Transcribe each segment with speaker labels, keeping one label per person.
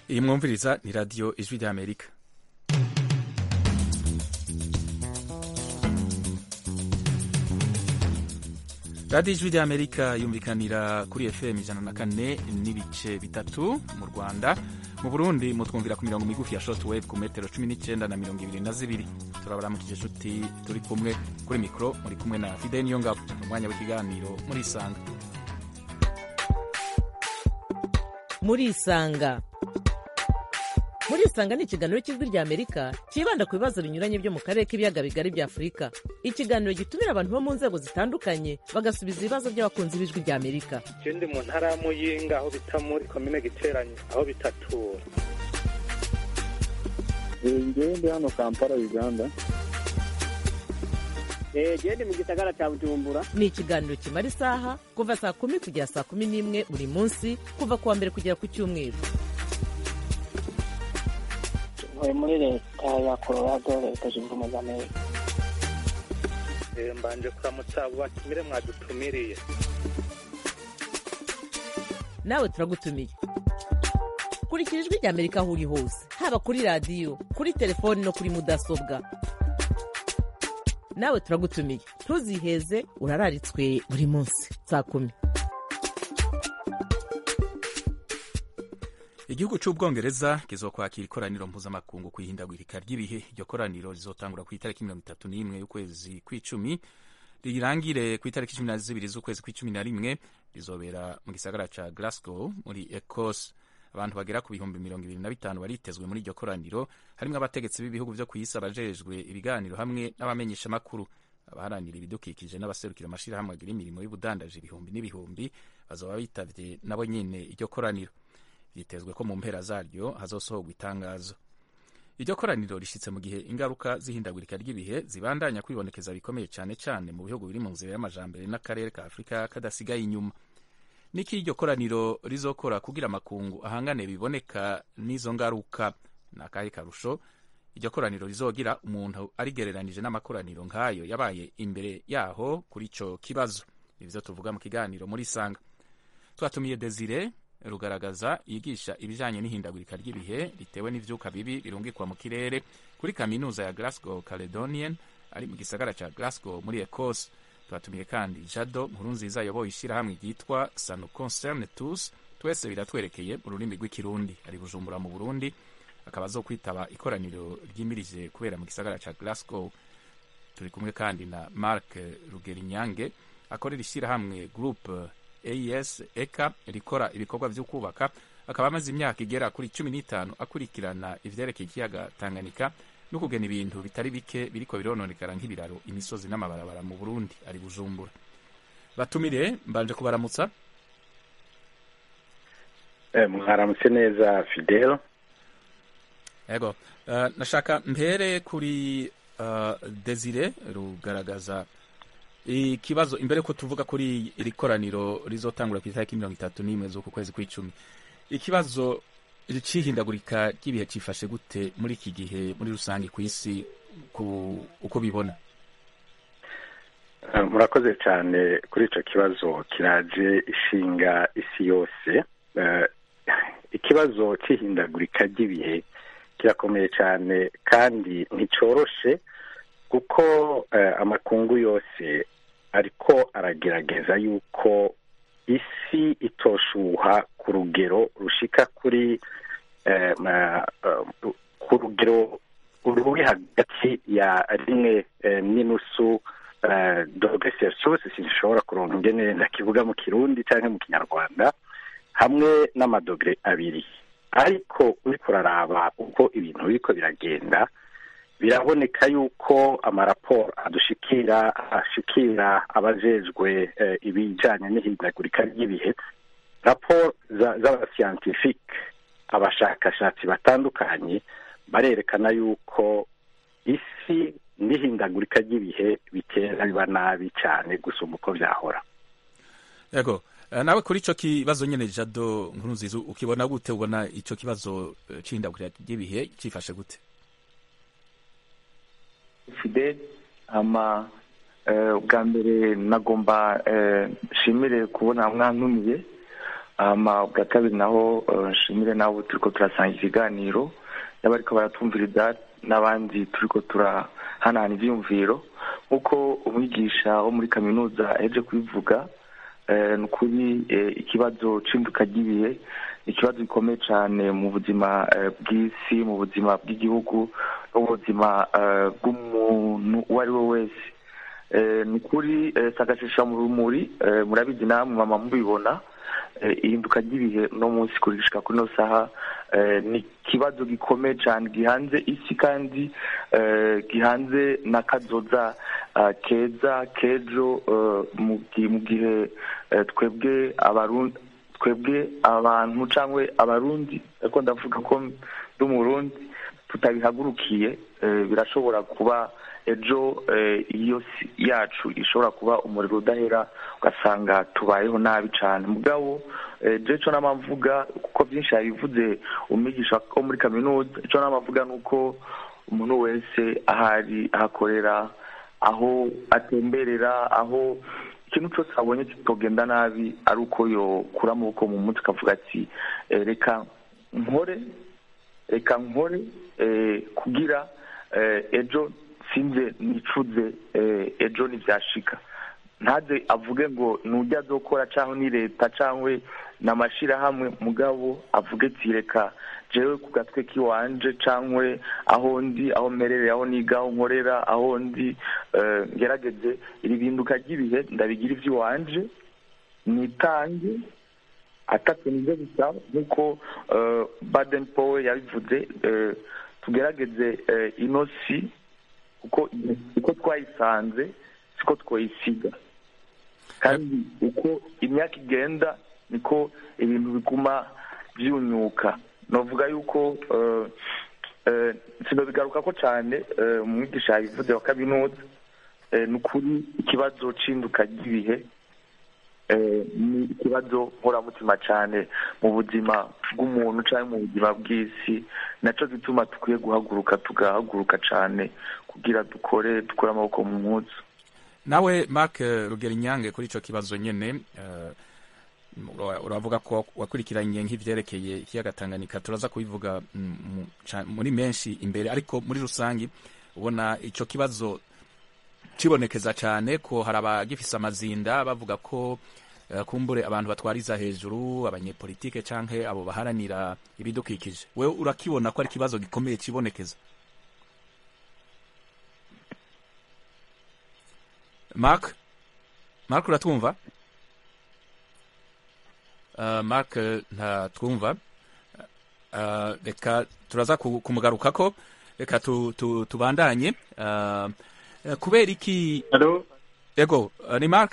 Speaker 1: iyi mwumviriza ni radiyo ijwi ry'amerika radiyo ijwi ry'amerika yumvikanira kuri fm ijana na kane n'ibice bitatu mu rwanda mu burundi mutwumvira ku mirongo migufi ya short wave ku metero cumi n'icyenda na mirongo ibiri na zibiri turabaramukije inshuti turi kumwe kuri mikoro muri kumwe na fide niyo ngabo mu mwanya w'ikiganiro muri isanga
Speaker 2: muri isanga muri isanga ni ikiganiro cy'ijwi rya amerika cyibanda ku bibazo binyuranye byo mu karere k'ibiyaga bigari bya afurika ikiganiro gitumira abantu bo mu nzego zitandukanye bagasubiza ibibazo by'abakunzi b'ijwi rya amerika
Speaker 3: je ndi mu ntara ya muyinga aho bita muri komine giteranye aho bitatura
Speaker 4: ngewe ndi hano kampala uganda
Speaker 5: gende mu gisagara cya bujumbura
Speaker 2: ni ikiganiro kimara isaha kuva saa kumi kugera saa kumi n'imwe buri munsi kuva ku wa mbere kugera ku cyumweru
Speaker 5: ntuye muri leta ya colorado leta zunze ubumwe za amerika
Speaker 3: Eh, mbanje kuramutsa abo batumire mwadutumiriye
Speaker 2: nawe turagutumiye kurikira ijwi rya amerika aho uri hose haba kuri radiyo kuri telefoni no kuri mudasobwa nawe turagutumiye ntuziheze urararitswe buri munsi saa kumi
Speaker 1: igihugu cy'ubwongereza kizokwakira ikoraniro mpuzamakungu ku ihindagurika ry'ibihe iryo koraniro rizotangura ku itariki mirongo itatu n'imwe y'ukwezi kw'icumi rirangire ku itariki cumi na zibiri z'ukwezi kw'icumi na rimwe rizobera mu gisagara ca glasgow muri ecosse abantu bagera ku bihumbi mirongo ibiri na bitanu baritezwe muri iryo koraniro harimwo abategetsi b'ibihugu vyo kw'isi abajejwe ibiganiro hamwe n'abamenyeshamakuru abaharanira ibidukikije n'abaserukira amashirahamwe agira imirimo y'ubudandaji ibihumbi n'ibihumbi bazoba bitavye nabo nyene iryo koraniro vyitezwe ko mu mpera zaryo hazosohorwa itangazo iryo koraniro rishitse mu gihe ingaruka z'ihindagurika ry'ibihe zibandanya kwibonekeza bikomeye cane cane mu bihugu biri mu nzira y'amajambere n'akarere ka afurika kadasigaye inyuma niki iryo koraniro rizokora kugira amakungu ahangane biboneka n'izo ngaruka ni akahe karusho iryo koraniro rizogira umuntu arigereranije n'amakoraniro nk'ayo yabaye imbere yaho kuri ico kibazo ivyo tuvuga mu kiganiro muri sanga twatumiye desire rugaragaza yigisha ibijanye n'ihindagurika ry'ibihe ritewe n'ivyuka bibi birungikwa mu kirere kuri kaminuza ya Glasgow Caledonian ari mu gisagara ca Glasgow muri Ecosse twatumiye kandi Jado Nkurunziza yoboye ishirahamwe ryitwa Sanu Concerne Tous twese biratwerekeye mu rurimi rw'ikirundi ari Bujumbura mu Burundi akaba zo kwitaba ikoraniro ryimirije kubera mu gisagara ca Glasgow turi kumwe kandi na Mark Rugerinyange akorera ishirahamwe Group AES eka rikora ibikorwa vyo kubaka akaba amaze imyaka igera kuri cumi n'itanu akurikirana ivyerekeye ikiyaga Tanganyika no kugena ibintu bitari bike biriko birononekara nk'ibiraro imisozi n'amabarabara mu Burundi ari Bujumbura batumire mbanje kubaramutsa
Speaker 4: Eh, mwaramutse neza fidel
Speaker 1: Ego, uh, nashaka mpere kuri uh, Desire rugaragaza ikibazo imbere ko tuvuga kuri iri koraniro rizotangura ku itariki mirongo itatu n'imwe z'uku kwezi kw'icumi ikibazo c'ihindagurika ry'ibihe cifashe gute muri iki gihe muri rusange ku isi ku uko bibona
Speaker 4: Eh, murakoze cyane kuri ico kibazo kiraje ishinga isi yose Eh, ikibazo c'ihindagurika ry'ibihe kirakomeye cyane kandi nticoroshe kuko eh, amakungu yose ariko aragerageza yuko isi itoshuha ku rugero rushika kuri eh, ma- eh, ku rugero ruri hagati ya rimwe eh, n'inusu eh, dogere celsius sinshobora kuronka ingene ndakivuga mu kirundi canke mu kinyarwanda hamwe n'amadogere abiri ariko uriko uraraba uko ibintu biriko biragenda biraboneka yuko amaraporo adushikira ashikira abajejwe eh, ibijanye n'ihindagurika ry'ibihe raporo za- z'abasiyantifike abashakashatsi batandukanye barerekana yuko isi n'ihindagurika ry'ibihe bitera biba nabi cyane gusumba uko vyahora
Speaker 1: Ego, uh, nawe kuri ico kibazo nyene Jado Nkurunziza ukibona gute ubona ico kibazo uh, c'ihindagurika ry'ibihe cifashe gute
Speaker 6: fidel ama eh, ubwa mbere nagomba eh, nshimire kubona mwantumiye hama bwa kabiri naho eh, nshimire nabo turiko turasanga ikiganiro yaba ariko baratumviriza n'abandi turiko turahanahana ivyiyumviro nk'uko umwigisha wo muri kaminuza aheje kubivuga eh, ni ukuri eh, ikibazo c'induka ry'ibihe ni ikibazo gikomeye cane mu buzima eh, bw'isi mu buzima bw'igihugu no mu buzima eh, bw'umuntu uwo ari we wese Eh, ni ukuri eh, sagashesha mu rumuri eh, murabizi namwe mama mubibona eh, ihinduka ry'ibihe no munsi kurishika kuri no saha eh, ni ikibazo gikomeye cyane gihanze isi kandi eh, gihanze n'akazoza eh, keza kejo eh, mu gi- mu gihe eh, twebwe abarundi twebwe abantu cyangwa abarundi ariko ndavuga ko ndi umurundi tutabihagurukiye eh, birashobora kuba ejo eh, iyo si yacu ishobora kuba umuriro udahera ugasanga tubayeho nabi cyane mugabo eh, je ico nama mvuga kuko byinshi yabivuze umwigisha wo muri kaminuza ico nama mvuga ni uko umuntu wese ahari ahakorera aho atemberera aho ikintu cyose abonye kitogenda nabi ari uko yokura amaboko mu mutwe akavuga ati eh, reka nkore reka nkore eh, kugira eh, ejo sinze nicuze eh, ejo ntibyashika ntaze avuge ngo nujya azokora cyangwa ni leta cyangwa ni amashyirahamwe mugabo avuge ati reka jewe ku gatwe k'iwanje cyangwa aho ndi aho mmerereye aho niga aho nkorera aho ndi eh, ngerageze iri binduka ry'ibihe ndabigira iby'iwanje nitange atatu nibyo bisaba nk'uko eh, baden powe yabivuze eh, tugerageze eh, ino si kuko uko twayisanze siko twayisiga kandi uko imyaka igenda niko ibintu biguma byunyuka navuga yuko eh, eh, sinobigaruka ko cyane eh, umwigisha yabivuze wa kaminuza eh, ni ukuri ikibazo c'induka ry'ibihe eh, ni ikibazo nkoramutima cyane mu buzima bw'umuntu cyangwa mu buzima bw'isi nacyo gituma dukwiye guhaguruka tugahaguruka cyane kugira dukore dukore amaboko mu mpuzu
Speaker 1: nawe mark eh, rugerinyange kuri ico kibazo nyene eh, ura- uravuga ko wakurikiranye nk'ivyerekeye ikiyaga tanganyika turaza kubivuga mm, mu- ca- muri menshi imbere ariko muri rusangi ubona ico kibazo kibonekeza cyane ko hari abagifise amazinda bavuga ko eh, kumbure abantu batwariza hejuru abanyepolitike canke abo baharanira ibidukikije wewe urakibona ko ari ikibazo gikomeye kibonekeza mark mark uratwumva uh, mark eh, ntatwumva uh, reka turaza ku- kumugarukako reka tu, tu, tubandanye uh, eh, kubera iki
Speaker 7: Halo?
Speaker 1: ego uh, ni mark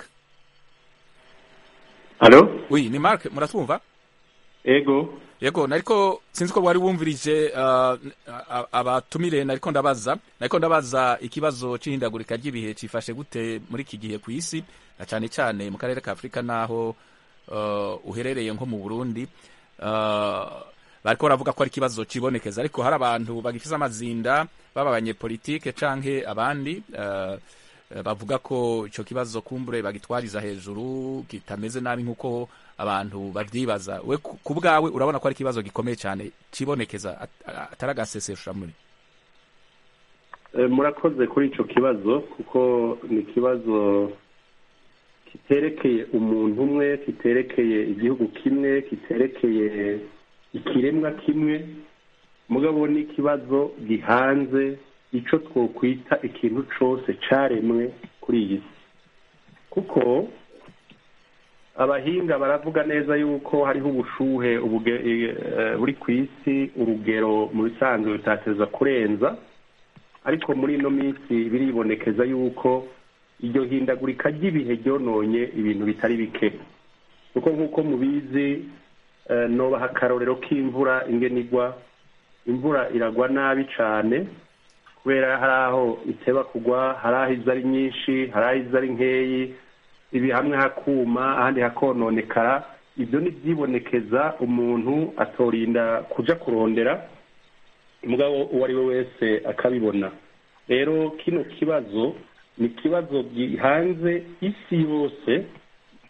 Speaker 7: Halo?
Speaker 1: oui ni mark muratwumva
Speaker 7: Ego?
Speaker 1: yego nariko sinzi ko wari wumvirije uh, a- abatumire nariko ndabaza nariko ndabaza ikibazo c'ihindagurika ry'ibihe cifashe gute muri iki gihe ku isi na cane cane mu karere ka afurika naho uh, uherereye nko mu burundi uh, bariko baravuga ko ari ikibazo cibonekeza ariko hari abantu bagifise amazinda baba abanyepolitike canke abandi uh, eh, bavuga ko ico kibazo kumbure bagitwariza hejuru kitameze nabi nk'uko abantu bavyibaza we ku ku bwawe urabona ko ari ikibazo gikomeye cyane cibonekeza at- atari agasesesha muri
Speaker 7: Eh, murakoze kuri ico kibazo kuko ni ikibazo kiterekeye umuntu umwe kiterekeye igihugu kimwe kiterekeye ikiremwa kimwe mugabo ni ikibazo gihanze ico twokwita ikintu cose caremwe kuri iyi si kuko abahinga baravuga neza yuko hariho ubushuhe ubuge- eh, buri ku isi urugero mu bisanzwe bitateza kurenza ariko muri ino minsi biribonekeza yuko iryo hindagurika ry'ibihe ryononye ibintu bitari bike kuko nk'uko mubizi eh, nobaha akarorero k'imvura ingene igwa imvura iragwa nabi cane kubera hari aho iteba kugwa hari aho iza ari nyinshi hari aho iza ari nkeyi ibi hamwe hakuma ahandi hakononekara ibyo ni byibonekeza umuntu atorinda kuja kurondera mugabo uwo ari we wese akabibona rero kino kibazo ni ikibazo gihanze isi yose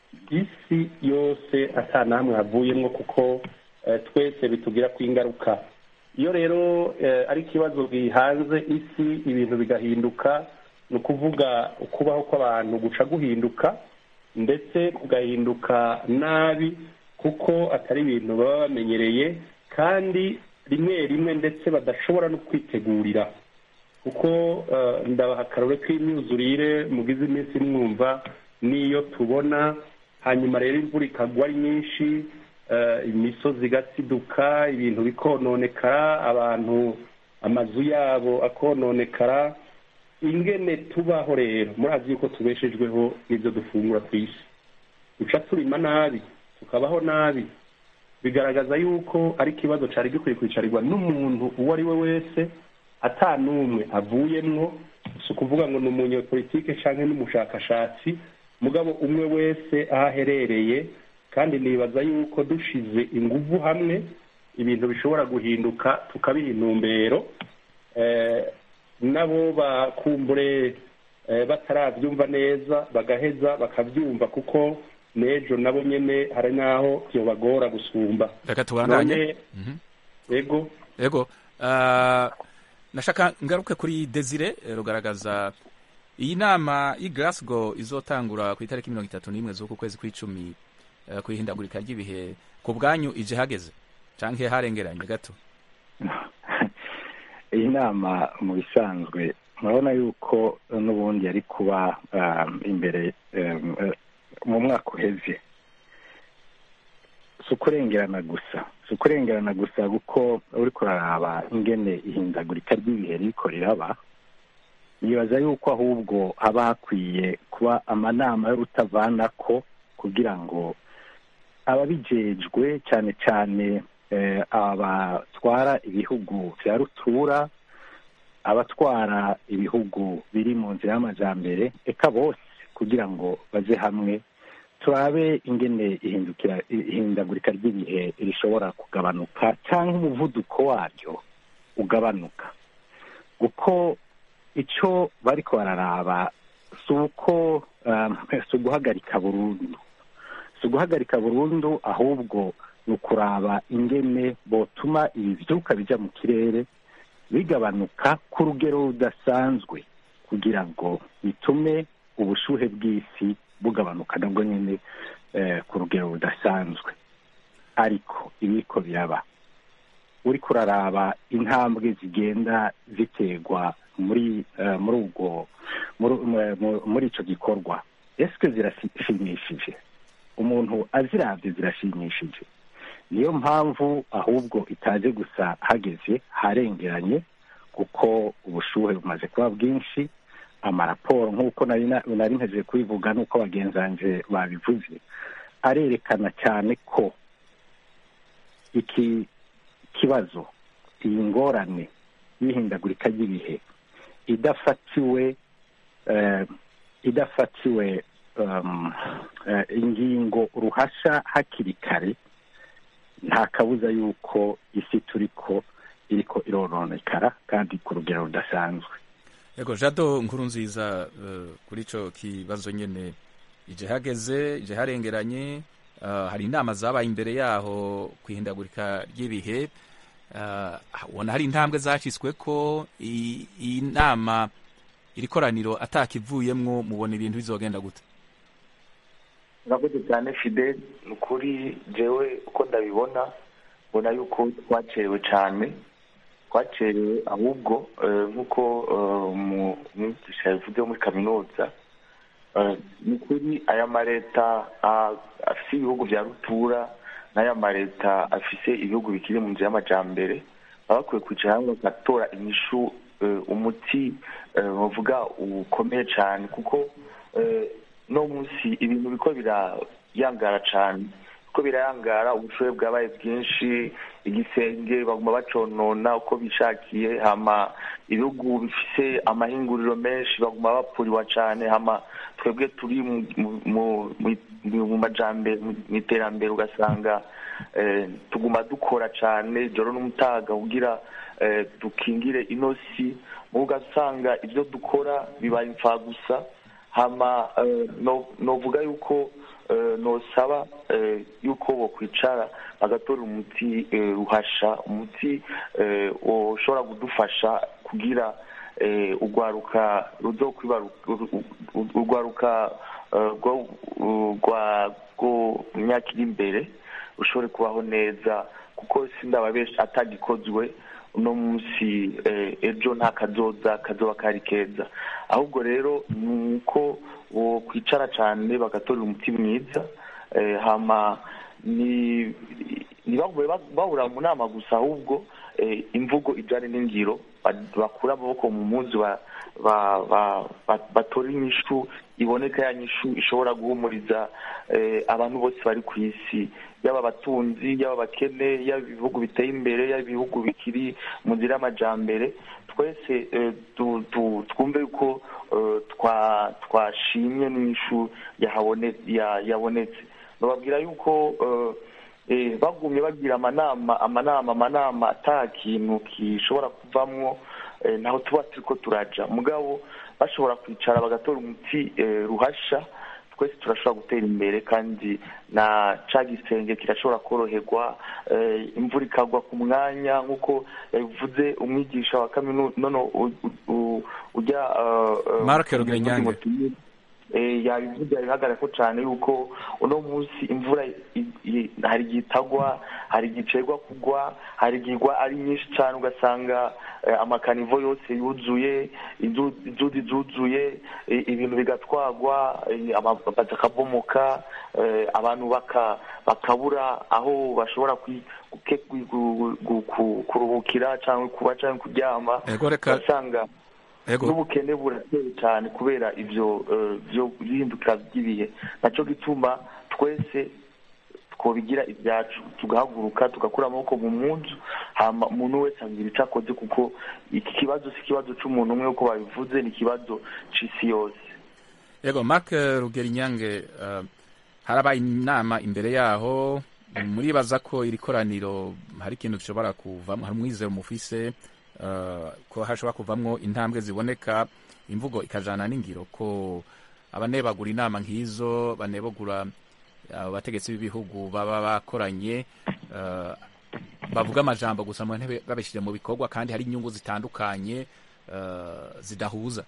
Speaker 7: isi yose ata namwe havuyemo kuko twese bitugira ku ingaruka iyo rero ari ikibazo gihanze isi ibintu bigahinduka ni ukuvuga ukubaho kw'abantu guca guhinduka ndetse kugahinduka nabi kuko atari ibintu baba bamenyereye kandi rimwe rimwe ndetse badashobora no kwitegurira kuko ndabaha akarore k'imyuzurire mugize iminsi mwumva n'iyo tubona hanyuma rero imvura ikagwa ari nyinshi imisozi igasiduka ibintu bikononekara abantu amazu yabo akononekara ingene tubaho rero murazi yuko tubeshejweho n'ibyo dufungura ku isi duca turima nabi tukabaho nabi bigaragaza yuko ari ikibazo cyari gikwiye kwicarirwa n'umuntu uwo ari we wese n'umwe avuyemwo si ukuvuga ngo ni umunyepolitike cyangwa n'umushakashatsi mugabo umwe wese aho aherereye kandi nibaza yuko dushize ingufu hamwe ibintu bishobora guhinduka tukabiha intumbero nabo bakumbure batarabyumva neza bagaheza bakabyumva kuko n'ejo nabo nyine hari n'aho byobagora gusumba
Speaker 1: reka tubandanye
Speaker 7: yego
Speaker 1: yego nashaka ngaruke kuri desire rugaragaza iyi nama y'i Glasgow izotangura ku itariki mirongo itatu n'imwe z'uku kwezi kw'icumi ku ihindagurika ry'ibihe ku bwanyu ije hageze cyangwa harengeranye gato
Speaker 4: iyi nama mu bisanzwe murabona yuko n'ubundi yari kuba imbere mu mwaka uheze si ukurengerana gusa si ukurengerana gusa kuko uri kuraraba ingene ihindagurika ry'ibihe riko riraba nibaza yuko ahubwo haba hakwiye kuba amanama y'urutavanako kugira ngo ababijejwe cyane cyane abatwara ibihugu bya rutura abatwara ibihugu biri mu nzira y'amajyambere eka bose kugira ngo baze hamwe turabe ingene ihindagurika ry'ibihe rishobora kugabanuka cyangwa umuvuduko waryo ugabanuka kuko icyo bari bararaba si uko si uguhagarika burundu si uguhagarika burundu ahubwo ni ukuraba ingene botuma ibi byuka bijya mu kirere bigabanuka ku rugero rudasanzwe kugira ngo bitume ubushuhe bw'isi bugabanuka nabwo nyine ku rugero rudasanzwe ariko ibiko biraba uri kuraraba intambwe zigenda ziterwa muri muri ubwo muri icyo gikorwa ese zirashimishije umuntu azirabye zirashimishije niyo mpamvu ahubwo itaje gusa hageze harengeranye kuko ubushuhe bumaze kuba bwinshi amaraporo nk'uko nari nteze kubivuga n'uko bagenzanje babivuze arerekana cyane ko iki kibazo iyi ngorane y'ihindagurika ry'ibihe idafatiwe idafatiwe ingingo ruhasha hakiri kare nta kabuza yuko isi turi ko iriko irononekara kandi ku rugero rudasanzwe
Speaker 1: yego jado nkuru nziza kuri icyo kibazo nyine ije hageze ije harengeranye hari inama zabaye imbere yaho ku ihindagurika ry'ibihe ubona hari intambwe zashyizwe ko iyi nama iri koraniro atakivuyemwo mubona ibintu bizogenda gute
Speaker 6: urakoze cyane fide ni ukuri jewe uko ndabibona mbona yuko twacerewe cyane twacerewe ahubwo nk'uko umwigisha yavuze muri kaminuza ni ukuri aya maleta afite ibihugu bya rutura n'aya maleta afite ibihugu bikiri mu nzu y'amajyambere baba bakwiye kwicara hamwe bagatora inyishu umuti bavuga ukomeye cyane kuko no munsi ibintu biko birayangara cyane uko birayangara ubushobozi bwabaye bwinshi igisenge baguma baconona uko bishakiye hama ibihugu bifise amahinguriro menshi baguma bapfuriwa cyane hama twebwe turi mu majambere mu iterambere ugasanga tuguma dukora cyane ijoro n'umutaga kugira dukingire inosi ugasanga ibyo dukora bibaye imfagusa hama eh, no- novuga yuko eh, nosaba eh, yuko bokwicara bagatora umuti eh, ruhasha umuti eh, ushobora kudufasha kugira eh, urwaruka ruzokwibaru- uru- uru- urwaruka eh, rwo- rwa rwo mu myaka iri imbere rushobore kubaho neza kuko sindaba benshi atagikozwe uno munsi eh, ejo nta kazoza kazoba kari keza ahubwo rero ni uko kwicara cyane bagatorera umuti mwiza eh, hama ni ntibagume bahura mu nama gusa ahubwo eh, imvugo ijyanye n'ingiro ba- bakura amaboko mu muzi ba- ba- ba- ba- batora inyishu iboneka ya nyishu ishobora guhumuriza eh, abantu bose bari ku isi yaba abatunzi yaba abakene yaba ibihugu biteye imbere yaba ibihugu bikiri mu nzira y'amajyambere twese eh, tu- tu- twumve yuko eh, twa- twashimye n'inyishu yahabone- ya- yabonetse bababwira yuko eh, eh, bagumye bagira amanama amanama amanama ata kintu gishobora kuvamwo eh, ntaho tuba turiko turaja mugabo bashobora kwicara bagatora umuti eh, ruhasha twese turashobora gutera imbere kandi na ca gisenge kirashobora koroherwa eh, imvura ikagwa ku mwanya nk'uko yabivuze umwigisha wa kaminuza nono u- u- ujya eh, eh,
Speaker 1: Mark Rugenyange.
Speaker 6: Eh, yabivuze yabihagarara ko cyane yuko uno munsi imvura i- i- hari igihe itagwa hari igihe icegwa kugwa hari igihe igwa ari nyinshi cyane ugasanga eh, amakanivo yose yuzuye inzu- inzuzi zuzuye eh, ibintu bigatwagwa eh, amabati akabomoka eh, abantu baka- bakabura aho bashobora kwi- guke- gu- gu- gu- ku- kuruhukira cyangwa kuba cyangwa kuryama
Speaker 1: Ego, reka-
Speaker 6: ugasanga
Speaker 1: Ego.
Speaker 6: n'ubukene burateye cyane kubera ibyo eh, byo bihinduka by'ibihe nacyo gituma twese twobigira ibyacu tugahaguruka tugakura amaboko mu munzu hama umuntu wese agira icyo akoze kuko iki kibazo si ikibazo cy'umuntu umwe uko babivuze ni ikibazo c'isi yose
Speaker 1: yego mark rugerinyange uh, harabaye inama imbere yaho muribaza ko iri koraniro hari ikintu gishobora kuvamo hari umwizero mufise uh, ko hashobora kuvamwo intambwe ziboneka imvugo ikajana n'ingiro ko abanebagura inama nk'izo banebagura abo bategetsi b'ibihugu baba bakoranye uh, bavuga amajambo gusa mu ntebe babishyire mu bikorwa kandi hari inyungu zitandukanye uh, zidahuza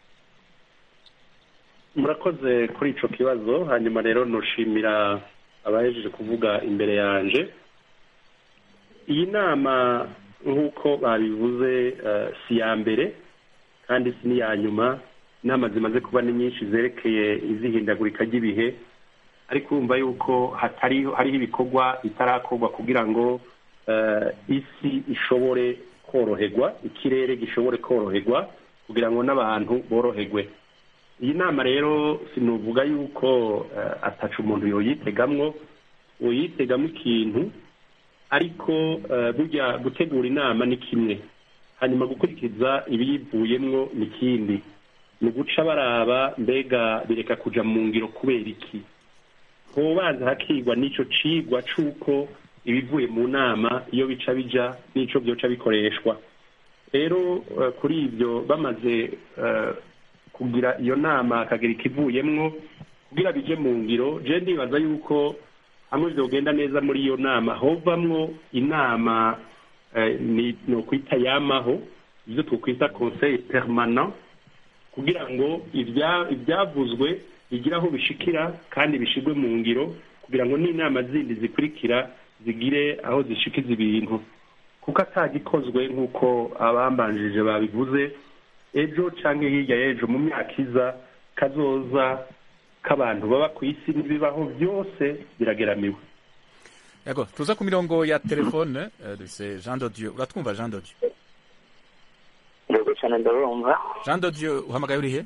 Speaker 7: murakoze kuri ico kibazo hanyuma rero noshimira abahejeje kuvuga imbere yanje iyi nama nk'uko babivuze eh, si iya mbere kandi si n'iya nyuma inama zimaze kuba ni nyinshi zerekeye izihindagurika ry'ibihe ariko urumva yuko hatari hariho ibikorwa bitarakorwa kugira ngo eh, isi ishobore koroherwa ikirere gishobore koroherwa kugira ngo n'abantu boroherwe iyi nama rero sinuvuga yuko eh, ataca umuntu yoyitegamwo uyitegamo ikintu ariko eh, burya gutegura inama ni kimwe hanyuma gukurikiza ibiyivuyemwo ni ikindi ni uguca baraba mbega bireka kuja mu ngiro kubera iki hobanza hakigwa n'ico cigwa c'uko ibivuye mu nama iyo bica bija n'ico vyoca bikoreshwa rero eh, kuri ivyo bamaze eh, kugira iyo nama hakagira ikivuyemwo kugira bije mu ngiro je ndibaza yuko hamwe vyogenda neza muri iyo nama hovamwo inama eh, ni nokwita yamaho ivyo twokwita conseil permanent kugira ngo ibya- ibyavuzwe bigire aho bishikira kandi bishigwe mu ngiro kugira ngo n'inama zindi zikurikira zigire aho zishikiza ibintu kuko atagikozwe nk'uko abambanjirije babivuze ejo cyangwa hirya y'ejo mu myaka iza kazoza k'abantu baba ku isi n'ibibaho byose birageramiwe
Speaker 1: yego tuza ku mirongo ya telefone eh, dufise jean de dieu uratwumva jean de dieu
Speaker 5: yego cyane ndarumva
Speaker 1: jean de dieu uhamagaye urihe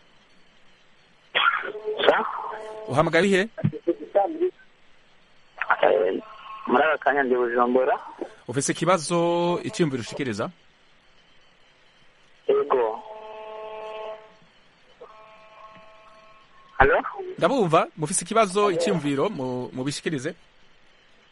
Speaker 5: sa
Speaker 1: uhamagaye urihe
Speaker 5: Eh, muri aka kanya ndi bujumbura
Speaker 1: ufise ikibazo icyiyumviro ushikiriza
Speaker 5: yego halo
Speaker 1: ndabumva mufise ikibazo icyiyumviro mu- mubishikirize
Speaker 5: Eh, yego ama kuri iki kibazo cy'uruhindagurika ry'ikirere eh, ni byiza cyane rwose kubera yuko eh, mu bihugu bitandukanye eh, usanga hariho amashyirahamwe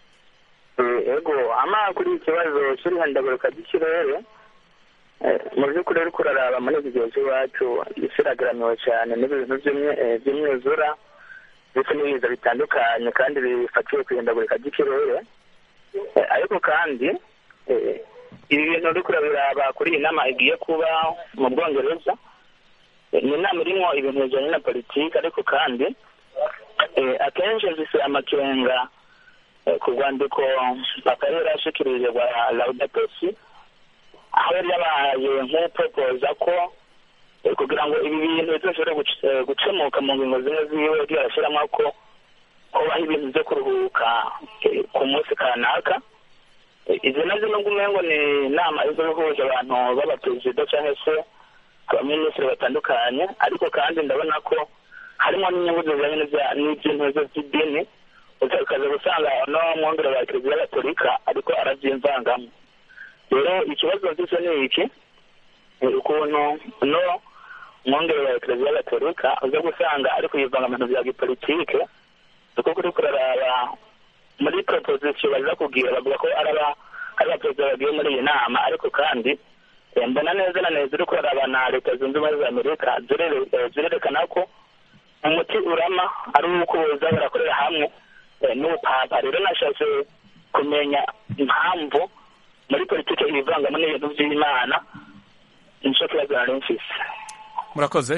Speaker 5: mu by'ukuri ariko uraraba muri iki gihe cy'iwacu isi iragaramiwe cyane n'ibintu by'imyuzura ndetse n'ibiza bitandukanye kandi bifatiye ku ihindagurika ry'ikirere ariko kandi ibi bintu uri kurabiraba kuri iyi nama igiye kuba mu bwongereza ni inama irimo ibintu bijyanye na politiki ariko kandi akenshi zise amakenga ku rwandiko papa yari yarashikirije rwa laudatesi aho yari yabaye nk'upopoza ko kugira ngo ibi bintu bizashobore gukemuka mu ngingo zimwe ziwe yagiye arashyiramo ko kubaho ibintu byo kuruhuka ku munsi kanaka izi nazo nubwo umengo ni inama izo ihuje abantu b'abaperezida cyangwa se abaminisitiri batandukanye ariko kandi ndabona ko harimo n'inyungu zijyanye n'iby'intego by'idini ukaza gusanga no mwongere wa kiliziya gatolika ariko arabyimvangamo rero ikibazo mfise ni iki ukuntu no mwongere wa kiliziya gatolika uza gusanga ari kuyivanga mu bintu bya gipolitike kuko kuri kuraraba muri proposition baza kubwira bavuga ko ari abaperezida bagiye muri iyi nama ariko kandi mbona neza na neza uri kuraraba na leta zunze ubumwe za amerika zirerekana ko umuti urama ari uko boza barakorera hamwe n'ubupapa rero nashatse kumenya impamvu muri politiki ibivangamo n'ibintu by'imana nicyo kibazo nari mfise
Speaker 1: murakoze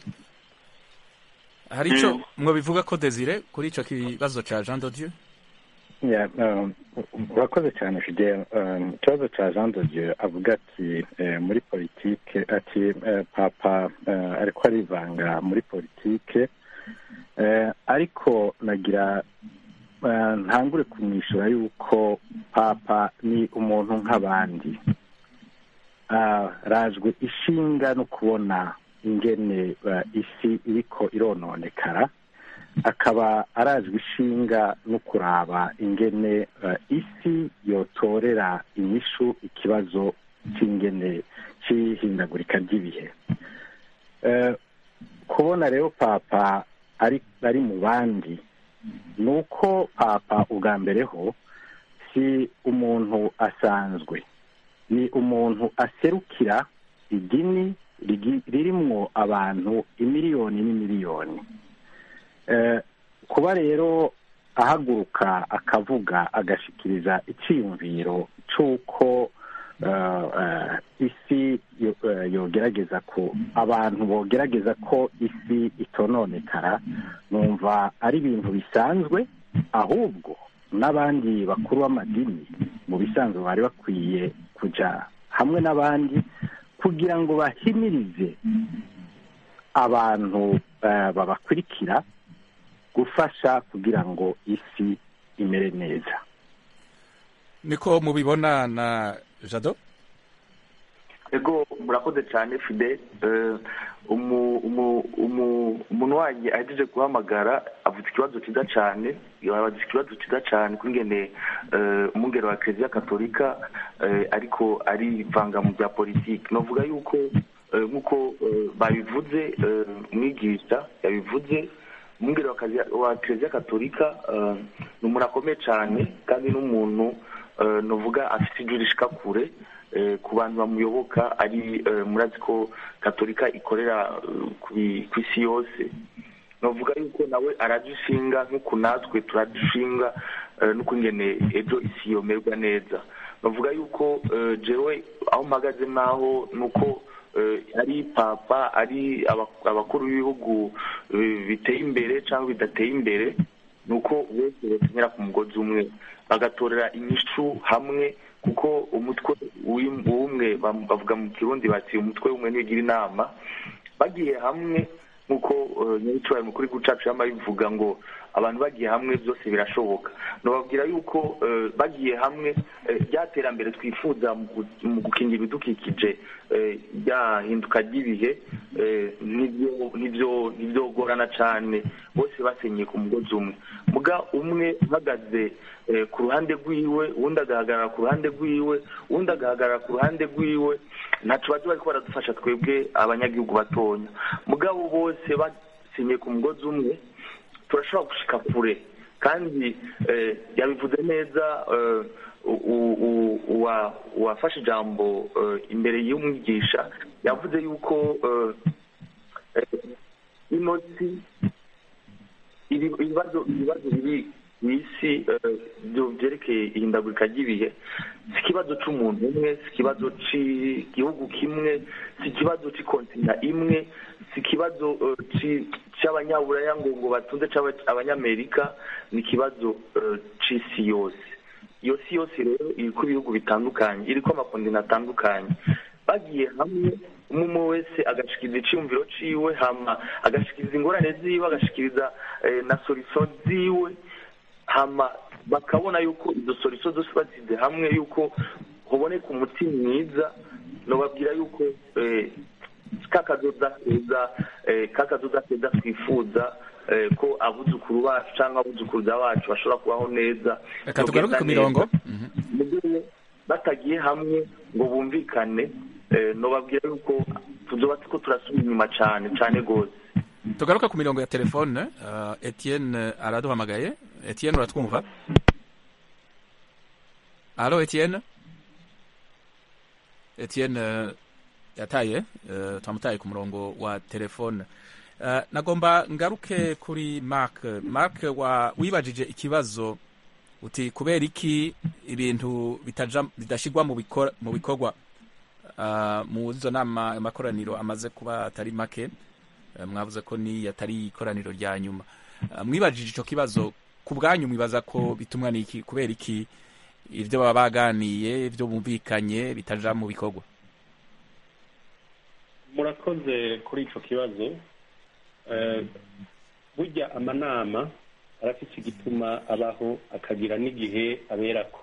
Speaker 1: hari icyo mwo bivuga ko desire kuri icyo kibazo cya jean dodieu
Speaker 4: urakoze cyane fidel ikibazo cya jean dodieu avuga ati muri politike ati papa ariko arivanga muri politike ariko nagira ntangure kumwishyura yuko papa ni umuntu nk'abandi rajwe ishinga no kubona ingene isi iriko irononekara akaba arazwi ishinga no kuraba ingene isi yotorera inyishu ikibazo cy'ingene cy'ihindagurika ry'ibihe kubona rero papa ari mu bandi ni uko papa ubwa mbere ho si umuntu asanzwe ni umuntu aserukira idini ririmwo abantu imiliyoni n'imiliyoni kuba rero ahaguruka akavuga agashikiriza icyiyumviro cy'uko isi yogerageza ko abantu bogerageza ko isi itononekara numva ari ibintu bisanzwe ahubwo n'abandi bakuru b'amadini mu bisanzwe bari bakwiye kujya hamwe n'abandi kugira ngo bahimirize abantu babakurikira gufasha kugira ngo isi imere neza
Speaker 1: niko mubibona na jado
Speaker 6: ego murakoze cyane fide umuntu wanjye ahejeje guhamagara avuze ikibazo cyiza cyane yabaze ikibazo cyiza cyane kuri ngene umwungere wa kiliziya katolika ariko arivanga mu bya politiki navuga yuko nk'uko babivuze umwigisha yabivuze umwungere wa kiliziya katolika ni umuntu akomeye cyane kandi n'umuntu navuga afite ijwi rishika kure ku bantu bamuyoboka ari murazi ko katolika ikorera ku isi yose navuga yuko nawe aradushinga nk'uku natwe turadushinga n'uko ingene ejo isi yomerwa neza navuga yuko jewe aho mpagaze naho ni uko ari papa ari abakuru b'ibihugu biteye imbere cyangwa bidateye imbere ni uko bose bakenyera ku mugozi umwe bagatorera inyishu hamwe kuko umutwe w'umwe bavuga mu kirundi bati umutwe w'umwe ntibigira inama bagiye hamwe nk'uko nyir'icyubahiro mukuru w'igihugu cyacu yaba bivuga ngo abantu bagiye hamwe byose birashoboka nababwira yuko bagiye hamwe rya terambere twifuza mu gukingira ibidukikije ryahinduka ry'ibihe ntibyogorana cyane bose basenyeye ku mugozi umwe muga umwe uhagaze ku ruhande rw'iwe uwundi agahagarara ku ruhande rw'iwe uwundi agahagarara ku ruhande rw'iwe ntacyo bajya bari baradufasha twebwe abanyagihugu batonya mugabo bose basenyeye ku mugozi umwe turashobora gushika kure kandi yabivuze neza u- u- uwa- uwafashe ijambo eh, imbere y'umwigisha yavuze yuko eh, eh, ino si ibi- ibibazo ibibazo biri mu isi eh, byo byerekeye ihindagurika ry'ibihe si ikibazo cy'umuntu umwe si ikibazo cy'igihugu kimwe si ikibazo cy'ikontina imwe si ikibazo eh, ci- cy'abanyaburaya ngo ngo batunze cyangwa abanyamerika ni ikibazo eh, cy'isi yose iyo si yose rero iri ku bihugu bitandukanye iri ko amakondina atandukanye bagiye hamwe umwe umwe wese agashikiriza icyumviro ciwe hama agashikiriza ingorane ziwe agashikiriza eh, na solution ziwe hama bakabona yuko izo solution zose bazize hamwe yuko hoboneka umuti mwiza nobabwira yuko eh, kakazoza keza eh, kakazoza keza twifuza eh, ko abuzukuru bacu cyangwa abuzukuruza bacu bashobora kubaho neza
Speaker 1: reka tugaruke ku mirongo Mhm.
Speaker 6: mugihe batagiye hamwe ngo bumvikane eh, nobabwira yuko tuzoba turiko turasubira inyuma cane cane gose
Speaker 1: tugaruke ku mirongo ya telefone uh, etienne araduhamagaye etienne uratwumva alo etienne etienne uh, yataye uh, twamutaye ku murongo wa telefone uh, nagomba ngaruke kuri mark mark wa wibajije ikibazo uti kubera iki ibintu bitaja bidashigwa mu bikora mu bikorwa uh, mu izo nama amakoraniro amaze kuba atari make Eh, mwavuze ko ni atari ikoraniro rya nyuma Eh, mwibajije ico kibazo ku bwanyu mwibaza ko bitumwa n'iki kubera iki ivyo baba baganiye ivyo bumvikanye bitaja mu bikorwa
Speaker 7: murakoze kuri ico kibazo Eh, burya amanama arafise igituma abaho akagira n'igihe aberako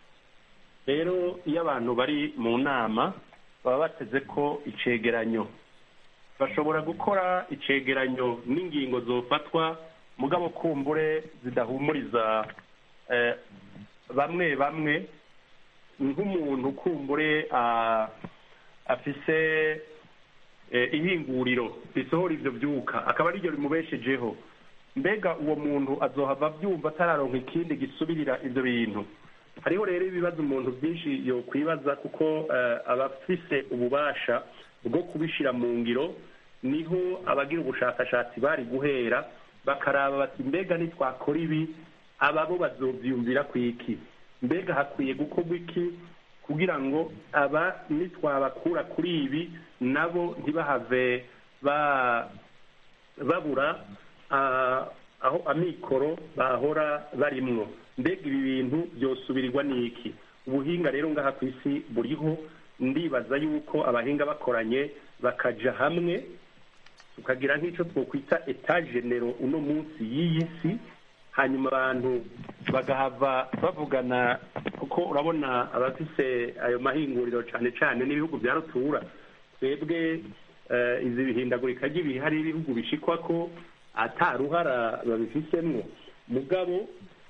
Speaker 7: rero iyo abantu bari mu nama baba bateze ko icegeranyo bashobora gukora icegeranyo n'ingingo zofatwa mugabo kumbure zidahumuriza eh, bamwe bamwe nk'umuntu kumbure ah, afise eh, ihinguriro risohora ivyo vyuka akaba ariryo rimubeshejeho mbega uwo muntu azohava avyumva atararonka ikindi gisubirira ivyo bintu hariho rero ibibazo umuntu byinshi yokwibaza kuko eh, aba afise ububasha bwo kubishira mu ngiro niho abagira ubushakashatsi bari guhera bakaraba bati mbega nitwakora ibi aba bo bazovyumvira ku iki mbega hakwiye gukorwa iki kugira ngo aba nitwabakura kuri ibi nabo ntibahave ba babura ah, aho amikoro bahora barimwo mbega ibi bintu byosubirirwa n'iki ubuhinga rero ngaha ku isi buriho ndibaza yuko abahinga bakoranye bakaja hamwe tukagira nk'icyo twokwita etagenero uno munsi y'iyi si hanyuma abantu bagahava bavugana kuko urabona abafise ayo mahinguriro cyane cyane n'ibihugu bya rutura twebwe eh, izi bihindagurika ry'ibihe hari ibihugu bishikwa ko ataruhara babifisemwo mugabo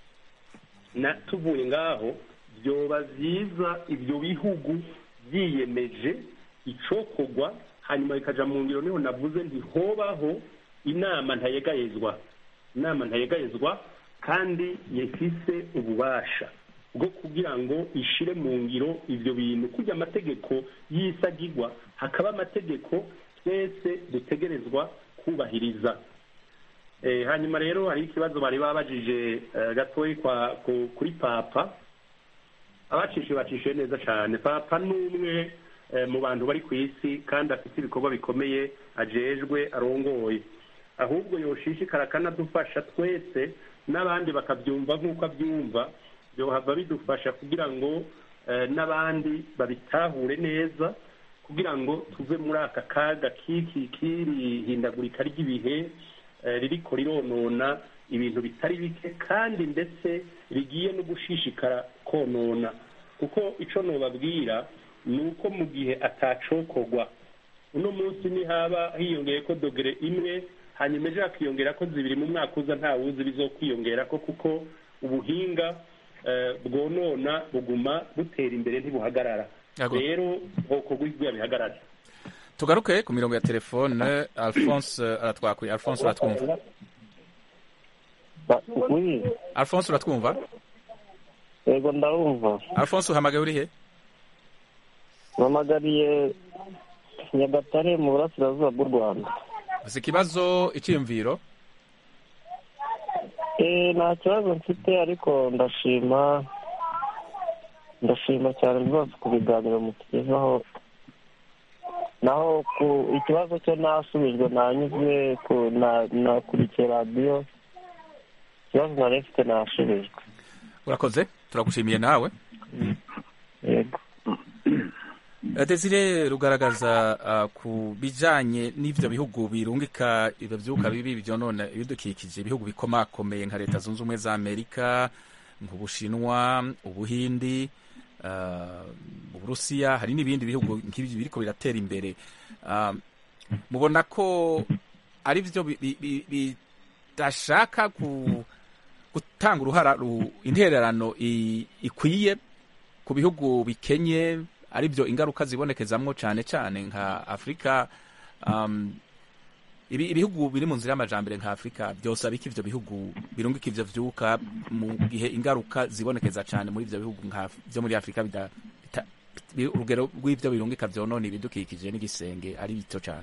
Speaker 7: na tuvuye ngaho byoba byiza ibyo bihugu byiyemeje icokorwa hanyuma bikaja mu ngiro niho navuze nti hobaho inama ntayegayezwa inama ntayegayezwa kandi yafise ububasha bwo kugira ngo ishire mu ngiro ivyo bintu kurya amategeko y'isagirwa hakaba amategeko twese dutegerezwa kubahiriza Eh, hanyuma rero hari ikibazo bari babajije eh, gatoyi kwa ku- kuri papa abacishe bacishe neza cyane papa ni umwe eh, mu bantu bari ku isi kandi afite ibikorwa bikomeye ajejwe arongoye ahubwo yoshishikara akanadufasha twese n'abandi bakabyumva nk'uko abyumva byohava bidufasha kugira ngo eh, n'abandi babitahure neza kugira ngo tuve muri aka kaga k'iki k'iri hindagurika ry'ibihe eh, ririko rironona ibintu bitari bike kandi ndetse rigiye no gushishikara konona kuko ico nobabwira ni uko mu gihe atacokorwa uno munsi nihaba hiyongeye ko dogere imwe hanyuma ejo hakiyongera ko zibiri mu mwaka uza nta wuzi bizokwiyongera ko kuko ubuhinga eh, bwonona buguma butera imbere ntibuhagarara
Speaker 1: Yego.
Speaker 7: rero hokorwa ibyo bihagarara
Speaker 1: tugaruke ku mirongo ya telefone alphonse eh, aratwakuye alphonse uratwumva
Speaker 8: Oui,
Speaker 1: alphonse uratwumva
Speaker 8: yego ndabumva
Speaker 1: alphonse uhamagaye uri he
Speaker 8: mpamagariye nyagatare mu burasirazuba bw'u rwanda
Speaker 1: gusa ikibazo icyiyumviro
Speaker 8: Eh, nta kibazo mfite ariko ndashima ndashima cyane rwose ku biganiro mutugezaho naho ku ikibazo cyo nasubijwe nanyuzwe ku- na- nakurikiye radiyo ikibazo nari mfite nasubijwe
Speaker 1: urakoze turagushimiye nawe
Speaker 8: yego
Speaker 1: Eh, Desire rugaragaza ah, ku bijanye n'ivyo bihugu birungika ivyo vyuka bibi vyonona ibidukikije ibihugu bikomakomeye nka leta zunze ubumwe za amerika nk'ubushinwa ubuhindi ah, uburusiya hari n'ibindi bihugu nk'ibyo biriko biratera imbere Ah, mubona ko ari vyo bi- bi- bi- bidashaka ku gutanga uruhara ru- intererano i- ikwiye ku bihugu bikenye ari byo ingaruka zibonekezamwo cyane cyane nka afurika um, ibi- ibihugu biri mu nzira y'amajambere nka afurika byosaba iki ivyo bihugu birungika ivyo vyuka mu gihe ingaruka zibonekeza cyane muri ivyo bihugu nka vyo muri afurika bida, bita, bi- urugero rw'ivyo birungika vyonona ibidukikije n'igisenge ari bito cyane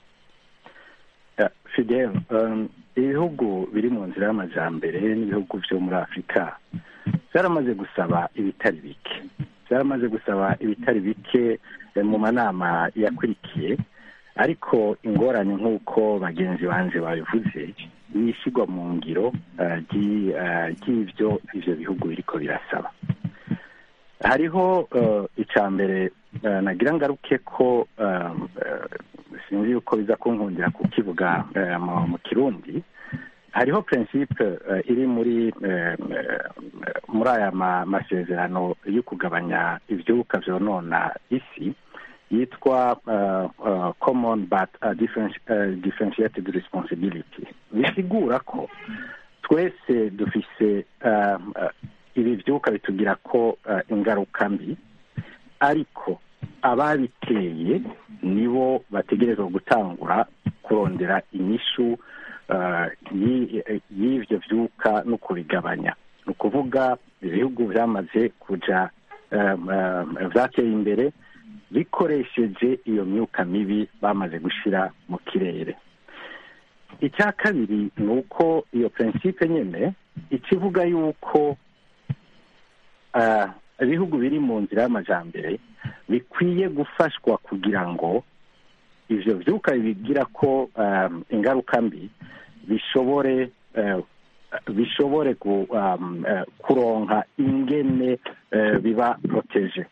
Speaker 4: Ya, Fidel um, ibihugu biri mu nzira y'amajambere n'ibihugu vyo muri afurika byaramaze gusaba ibitari bike byaramaze gusaba ibitari bike eh, mu manama yakurikiye ariko ingorane nk'uko bagenzi banje babivuze ni ishyirwa mu ngiro eh, ry'i- eh, ry'ivyo ivyo bihugu biriko birasaba hariho eh, icya mbere eh, nagira ngaruke ko eh, eh, sinzi yuko biza kunkundira kukivuga eh, mu- mu kirundi hariho principe eh, iri muri eh, eh, muri aya ma- masezerano yo kugabanya ivyuka vyonona isi yitwa uh, uh, common but uh, differenti- uh, differentiated responsibility bisigura ko twese dufise uh, uh, ibi vyuka bitugira ko uh, ingaruka mbi ariko ababiteye nibo bategerezwa gutangura kurondera inyishu uh, yi- y'ivyo vyuka no kubigabanya ni ukuvuga ibihugu vyamaze kuja um, um, vyateye imbere bikoresheje iyo myuka mibi bamaze gushira mu kirere icya kabiri ni uko iyo prinsipe nyine ikivuga yuko ah, ibihugu biri mu nzira y'amajambere bikwiye gufashwa kugira ngo ivyo vyuka bigira ko ah, ingaruka mbi bishobore eh, bishobore gu- um, eh, kuronka ingene eh, biba proteje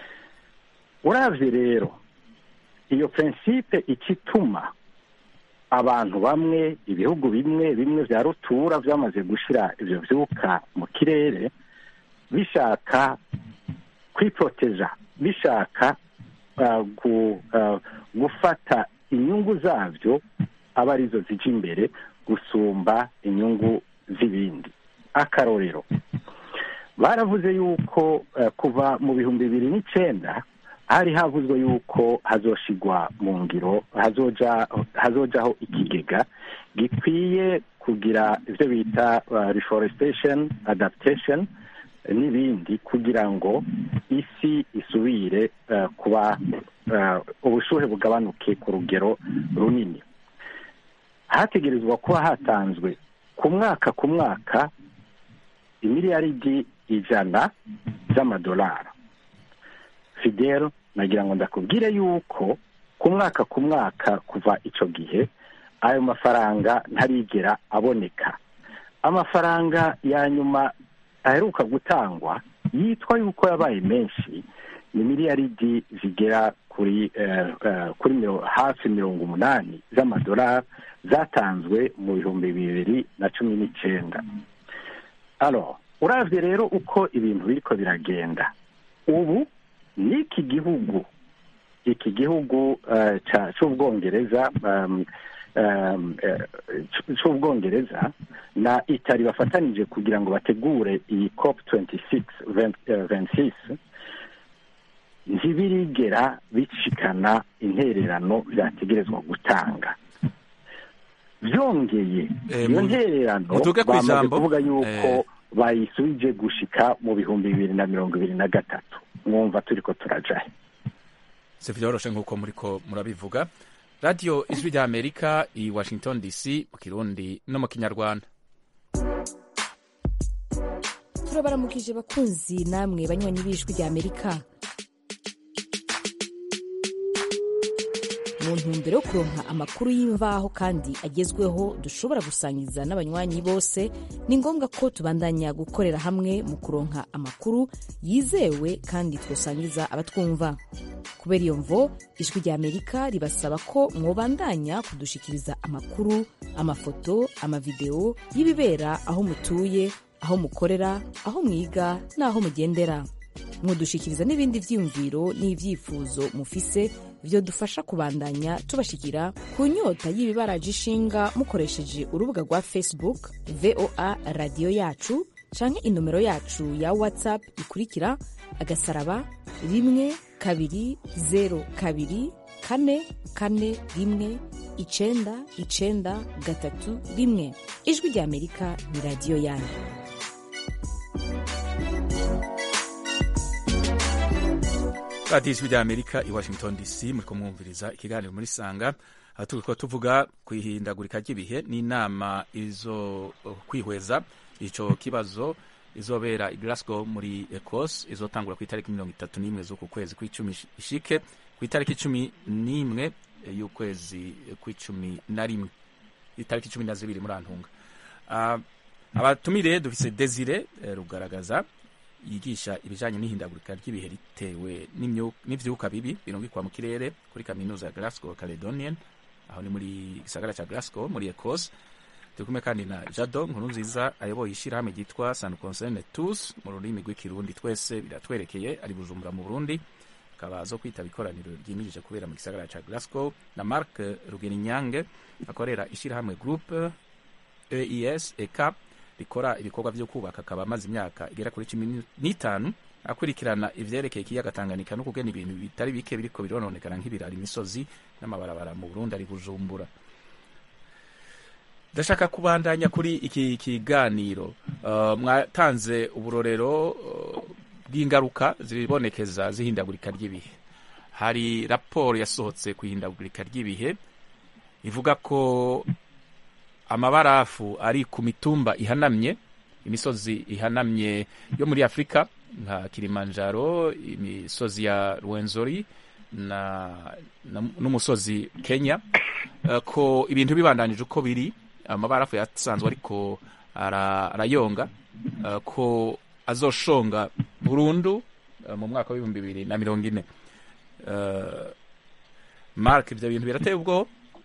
Speaker 4: uravye rero iyo prinsipe ikituma abantu bamwe ibihugu bimwe bimwe vya rutura vyamaze gushira ivyo vyuka mu kirere bishaka kwiproteja bishaka uh, gu, uh, gufata inyungu zavyo aba arizo zija imbere gusumba inyungu z'ibindi akarorero baravuze yuko uh, kuva mu bihumbi bibiri n'icenda hari havuzwe yuko hazoshigwa mu ngiro hazoja hazojaho ikigega gikwiye kugira ivyo bita uh, reforestation adaptation eh, n'ibindi kugira ngo isi isubire uh, kuba uh, ubushuhe bugabanuke ku rugero runini hategerezwa kuba hatanzwe ku mwaka ku mwaka imiliyaridi ijana z'amadolari fidel nagira ngo ndakubwire yuko ku mwaka ku mwaka kuva ico gihe ayo mafaranga ntarigera aboneka amafaranga ya nyuma aheruka gutangwa yitwa yuko yabaye menshi ni miliyaridi zigera kuri eh, eh, kuri miro- hafi mirongo umunani z'amadolari zatanzwe mu bihumbi bibiri na cumi n'icenda alors uravye rero uko ibintu biriko biragenda ubu n'iki gihugu iki gihugu uh, ca- c'ubwongereza um, um, eh, c- c'ubwongereza na itali bafatanije kugira ngo bategure iyi cop 26 20, eh, 26 ntibirigera bicikana intererano vyategerezwa gutanga vyongeye
Speaker 1: Eh,
Speaker 4: iyo
Speaker 1: mu-
Speaker 4: ntererano
Speaker 1: mutuge
Speaker 4: bamaze
Speaker 1: kw'ijambo.
Speaker 4: kuvuga yuko
Speaker 1: Eh.
Speaker 4: bayisubije gushika mu bihumbi bibiri na mirongo ibiri na gatatu mwumva turi ko turajahe
Speaker 1: si vyoroshe nk'uko muriko murabivuga radiyo ijwi rya amerika i washington dc mu kirundi no mu kinyarwanda
Speaker 9: turabaramukije bakunzi namwe banywanyi b'ijwi rya amerika mu ntumbero yo kuronka amakuru y'imvaho kandi agezweho dushobora gusangiza n'abanywanyi bose ni ngombwa ko tubandanya gukorera hamwe mu kuronka amakuru yizewe kandi twosangiza abatwumva kubera iyo mvo ijwi rya amerika ribasaba ko mwobandanya kudushikiriza amakuru amafoto amavideo y'ibibera aho mutuye aho mukorera aho mwiga n'aho mugendera mwodushikiriza n'ibindi vyiyumviro n'ivyifuzo mufise vyodufasha kubandanya tubashikira ku nyota y'ibibaraje ishinga mukoresheje urubuga rwa facebook voa radiyo yacu canke inomero yacu ya whatsapp ikurikira agasaraba rimwe kabiri zero kabiri kane kane rimwe icenda icenda gatatu rimwe ijwi rya amerika ni radiyo yanyu
Speaker 1: radiyo ijwi rya amerika i washington dc muriko mwumviriza ikiganiro muri sanga aho turiko tuvuga ku ihindagurika ry'ibihe n'inama izo kwihweza ico kibazo izobera i glasgow muri ecos izotangura ku itariki mirongo itatu n'imwe z'uku kwezi kw'icumi ishike ku itariki cumi n'imwe y'ukwezi kw'icumi na rimwe itariki cumi na zibiri muri antunga uh, abatumire dufise desire eh, rugaragaza yigisha ibijanye n'ihindagurika ry'ibihe ritewe n'ivyuka bibi birungikwa mu kirere kuri kaminuza ya Glasgow Caledonian aho ni muri gisagara ca Glasgow muri Ecosse turi kumwe kandi na Jado nkuru nziza ayoboye ishirahamwe ryitwa San Concerne Tous mu rurimi rw'ikirundi twese biratwerekeye ari Bujumbura mu Burundi akaba zo kwitaba ikoraniro ryimirije kubera mu gisagara ca Glasgow na Mark Rugeninyange akorera ishirahamwe Group EIS ECAP rikora ibikorwa vyo kubaka akaba amaze imyaka igera kuri cumi n'itanu akurikirana ivyerekeye ikiyaga Tanganyika no kugena ibintu bitari bike biriko birononekana nk'ibirara imisozi n'amabarabara mu Burundi ari Bujumbura ndashaka kubandanya kuri iki kiganiro uh, mwatanze uburorero uh, bw'ingaruka zibonekeza zihindagurika ry'ibihe hari raporo yasohotse ku ihindagurika ry'ibihe ivuga ko amabarafu ari ku mitumba ihanamye imisozi ihanamye yo muri afurika nka kilimanjaro imisozi ya rwenzori na, na n'umusozi kenya uh, ko ibintu bibandanije uko biri amabarafu yasanzwe ariko arayonga uh, ko azoshonga burundu uh, mu mwaka w'ibihumbi bibiri na mirongo ine mark ibyo bintu birateye ubwoba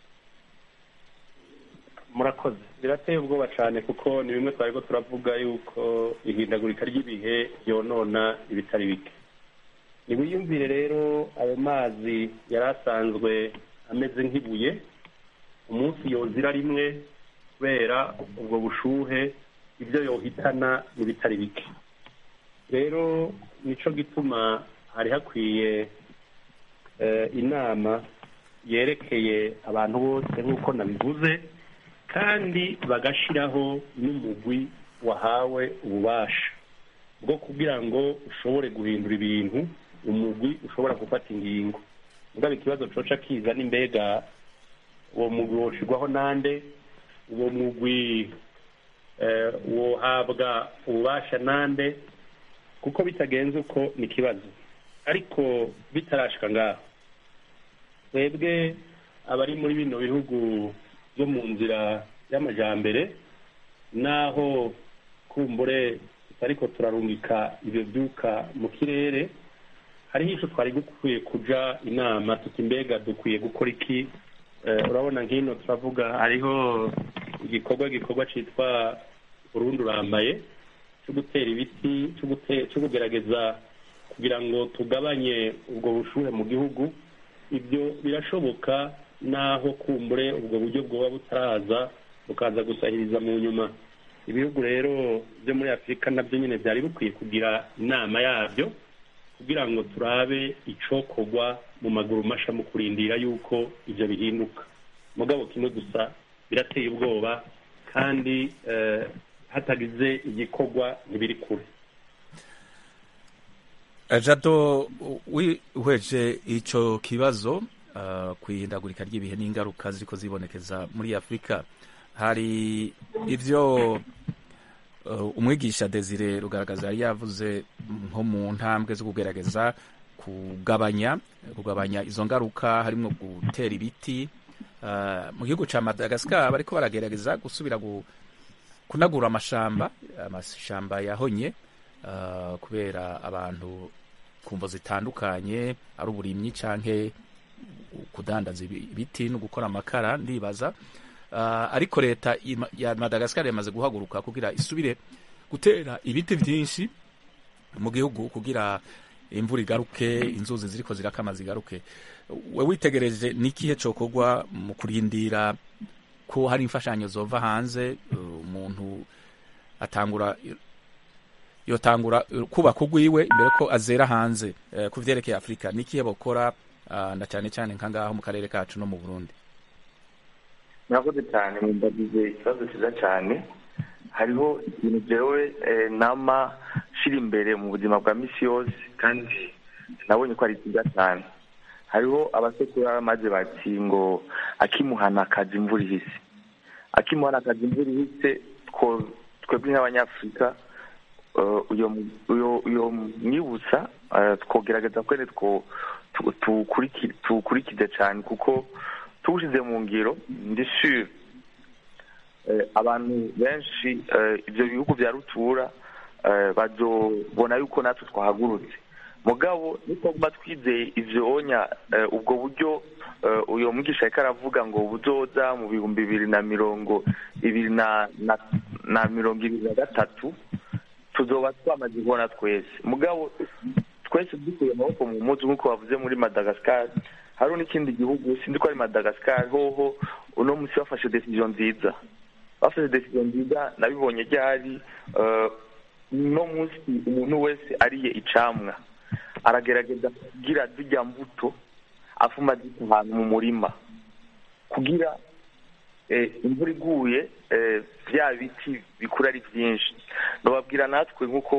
Speaker 7: murakoze birateye ubwoba cyane kuko ni bimwe twari ko turavuga yuko ihindagurika ry'ibihe ryonona ibitari bike ntibiyumvire rero ayo mazi yari asanzwe ameze nk'ibuye umunsi yozira rimwe kubera ubwo bushuhe ibyo yohitana n'ibitari bike rero nicyo gituma hari hakwiye inama yerekeye abantu bose nk'uko nabivuze kandi bagashyiraho n'umugwi wahawe ububasha bwo kugira ngo ushobore guhindura ibintu umugwi ushobora gufata ingingo mugabo ikibazo coca kiza n'imbega uwo mugwi woshirwaho nande uwo mugwi wohabwa ububasha nande kuko bitagenze uko ni ikibazo ariko bitarashika ngaho twebwe abari muri bino bihugu byo mu nzira y'amajyambere n'aho kumbure ariko turarungika ibyo byuka mu kirere hariho icyo twari dukwiye kuja inama tuti mbega dukwiye gukora iki urabona nk'ino turavuga hariho igikorwa gikorwa cyitwa urundi urambaye cyo gutera ibiti cyo kugerageza kugira ngo tugabanye ubwo bushuhe mu gihugu ibyo birashoboka naho kumbure ubwo buryo bwoba butaraza bukaza gusahiriza mu nyuma ibihugu rero byo muri afurika nabyo nyine byari bikwiye kugira inama yabyo kugira ngo turabe icokorwa mu maguru masha mu kurindira yuko ibyo bihinduka mugabo kimwe gusa birateye ubwoba kandi hatagize igikorwa ntibiri kure
Speaker 1: jado wihweje icyo kibazo ku ihindagurika ry'ibihe n'ingaruka ziriko zibonekeza muri afurika hari ibyo umwigisha desire rugaragaza yari yavuze nko mu ntambwe zo kugerageza kugabanya kugabanya izo ngaruka harimo gutera ibiti mu gihugu cya madagascar bariko baragerageza gusubira kunagura amashamba amashamba yahonye kubera abantu ku mvo zitandukanye ari uburimyi canke kudandaza ibiti no gukora amakara ndibaza ariko leta ya madagascar yamaze guhaguruka kugira isubire gutera ibiti byinshi mu gihugu kugira imvura igaruke inzuzi ziriko zirakama zigaruke we witegereje n'ikihe cokorwa mu kurindira ko hari imfashanyo zova hanze umuntu atangura yotangura kubaka ugwiwe imbere ko azera hanze ku vyerekeye afurika n'ikihe bokora na cyane cyane nka ngaho mu karere kacu no mu burundi
Speaker 6: murakoze cyane mumbagize ikibazo cyiza cyane hariho ikintu jewe nama shira imbere mu buzima bwa misi yose kandi nabonye ko ari cyiza cyane hariho abasekuru maze bati ngo akimuhana akazi imvura ihise akimuhana akazi imvura ihise twebwe nk'abanyafurika uyo mwibutsa twogerageza kwene tuwukurikize cyane kuko tuwushyize mu ngiro ndi sure abantu benshi ibyo bihugu bya rutura bazobona yuko natwe twahagurutse mugabo nitwaguma twizeye ivyo onya ubwo buryo uyo mwigisha ariko aravuga ngo buzoza mu bihumbi bibiri na mirongo ibiri na mirongo ibiri na gatatu tuzoba twamaze kubona twese mugabo twese dukuye amaboko mu muzi nk'uko bavuze muri madagascar hariho n'ikindi gihugu sinzi ko ari madagascar hoho uno munsi bafashe decision nziza bafashe decision nziza nabibonye ryari uno munsi umuntu wese ariye icamwa aragerageza kugira zijya mbuto afuma zita ahantu mu murima kugira imvura iguye bya biti bikura ari byinshi nababwira natwe nk'uko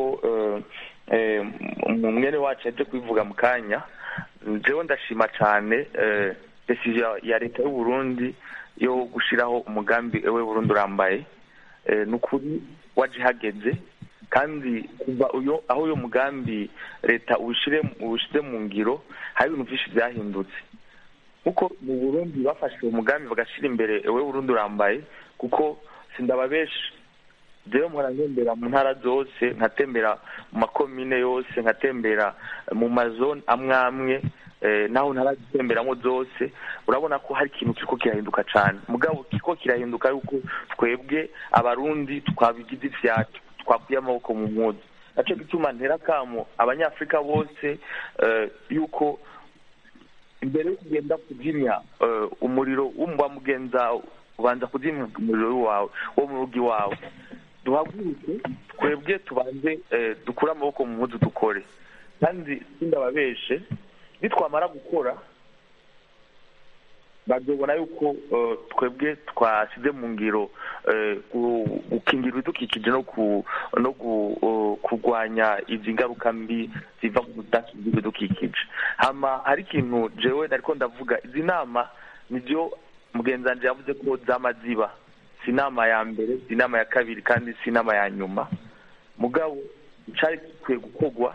Speaker 6: mwene wacu yaje kubivuga mu kanya njyewe ndashima cyane desiziyo ya leta y'u Burundi yo gushyiraho umugambi we Burundi urambaye ni ukuri waje ihageze kandi kuva uyo aho uyo mugambi leta uwushyize mu ngiro hari ibintu byinshi byahindutse kuko mu burundi bafashe uwo mugambi bagashyira imbere we burundi urambaye kuko sindaba benshi rero mpora ntembera mu ntara zose nkatembera mu makomine yose nkatembera mu mazone amwe amwe naho ntarazitemberamo zose urabona ko hari ikintu kiriko kirahinduka cyane mugabo kiriko kirahinduka yuko twebwe abarundi twabigize ivyacu twakuye amaboko mu mpuzu naco gituma ntera kamo abanyafurika bose yuko imbere yo kugenda kuzimya umuriro w'umba mugenza ubanza kuzimya umuriro wawe wo mu rugo iwawe duhaguruke twebwe tubanze dukure amaboko mu mpuzu dukore kandi sindababeshe nitwamara gukora bazobona yuko twebwe twashyize mu ngiro gukingira ibidukikije no kurwanya izi ngaruka mbi ziva mu budakingira ibidukikije hama hari ikintu jewe nariko ndavuga izi nama nibyo mugenzanje yavuze ko zama ziba si inama ya mbere si inama ya kabiri kandi si inama ya nyuma mugabo icari gikwiye gukorwa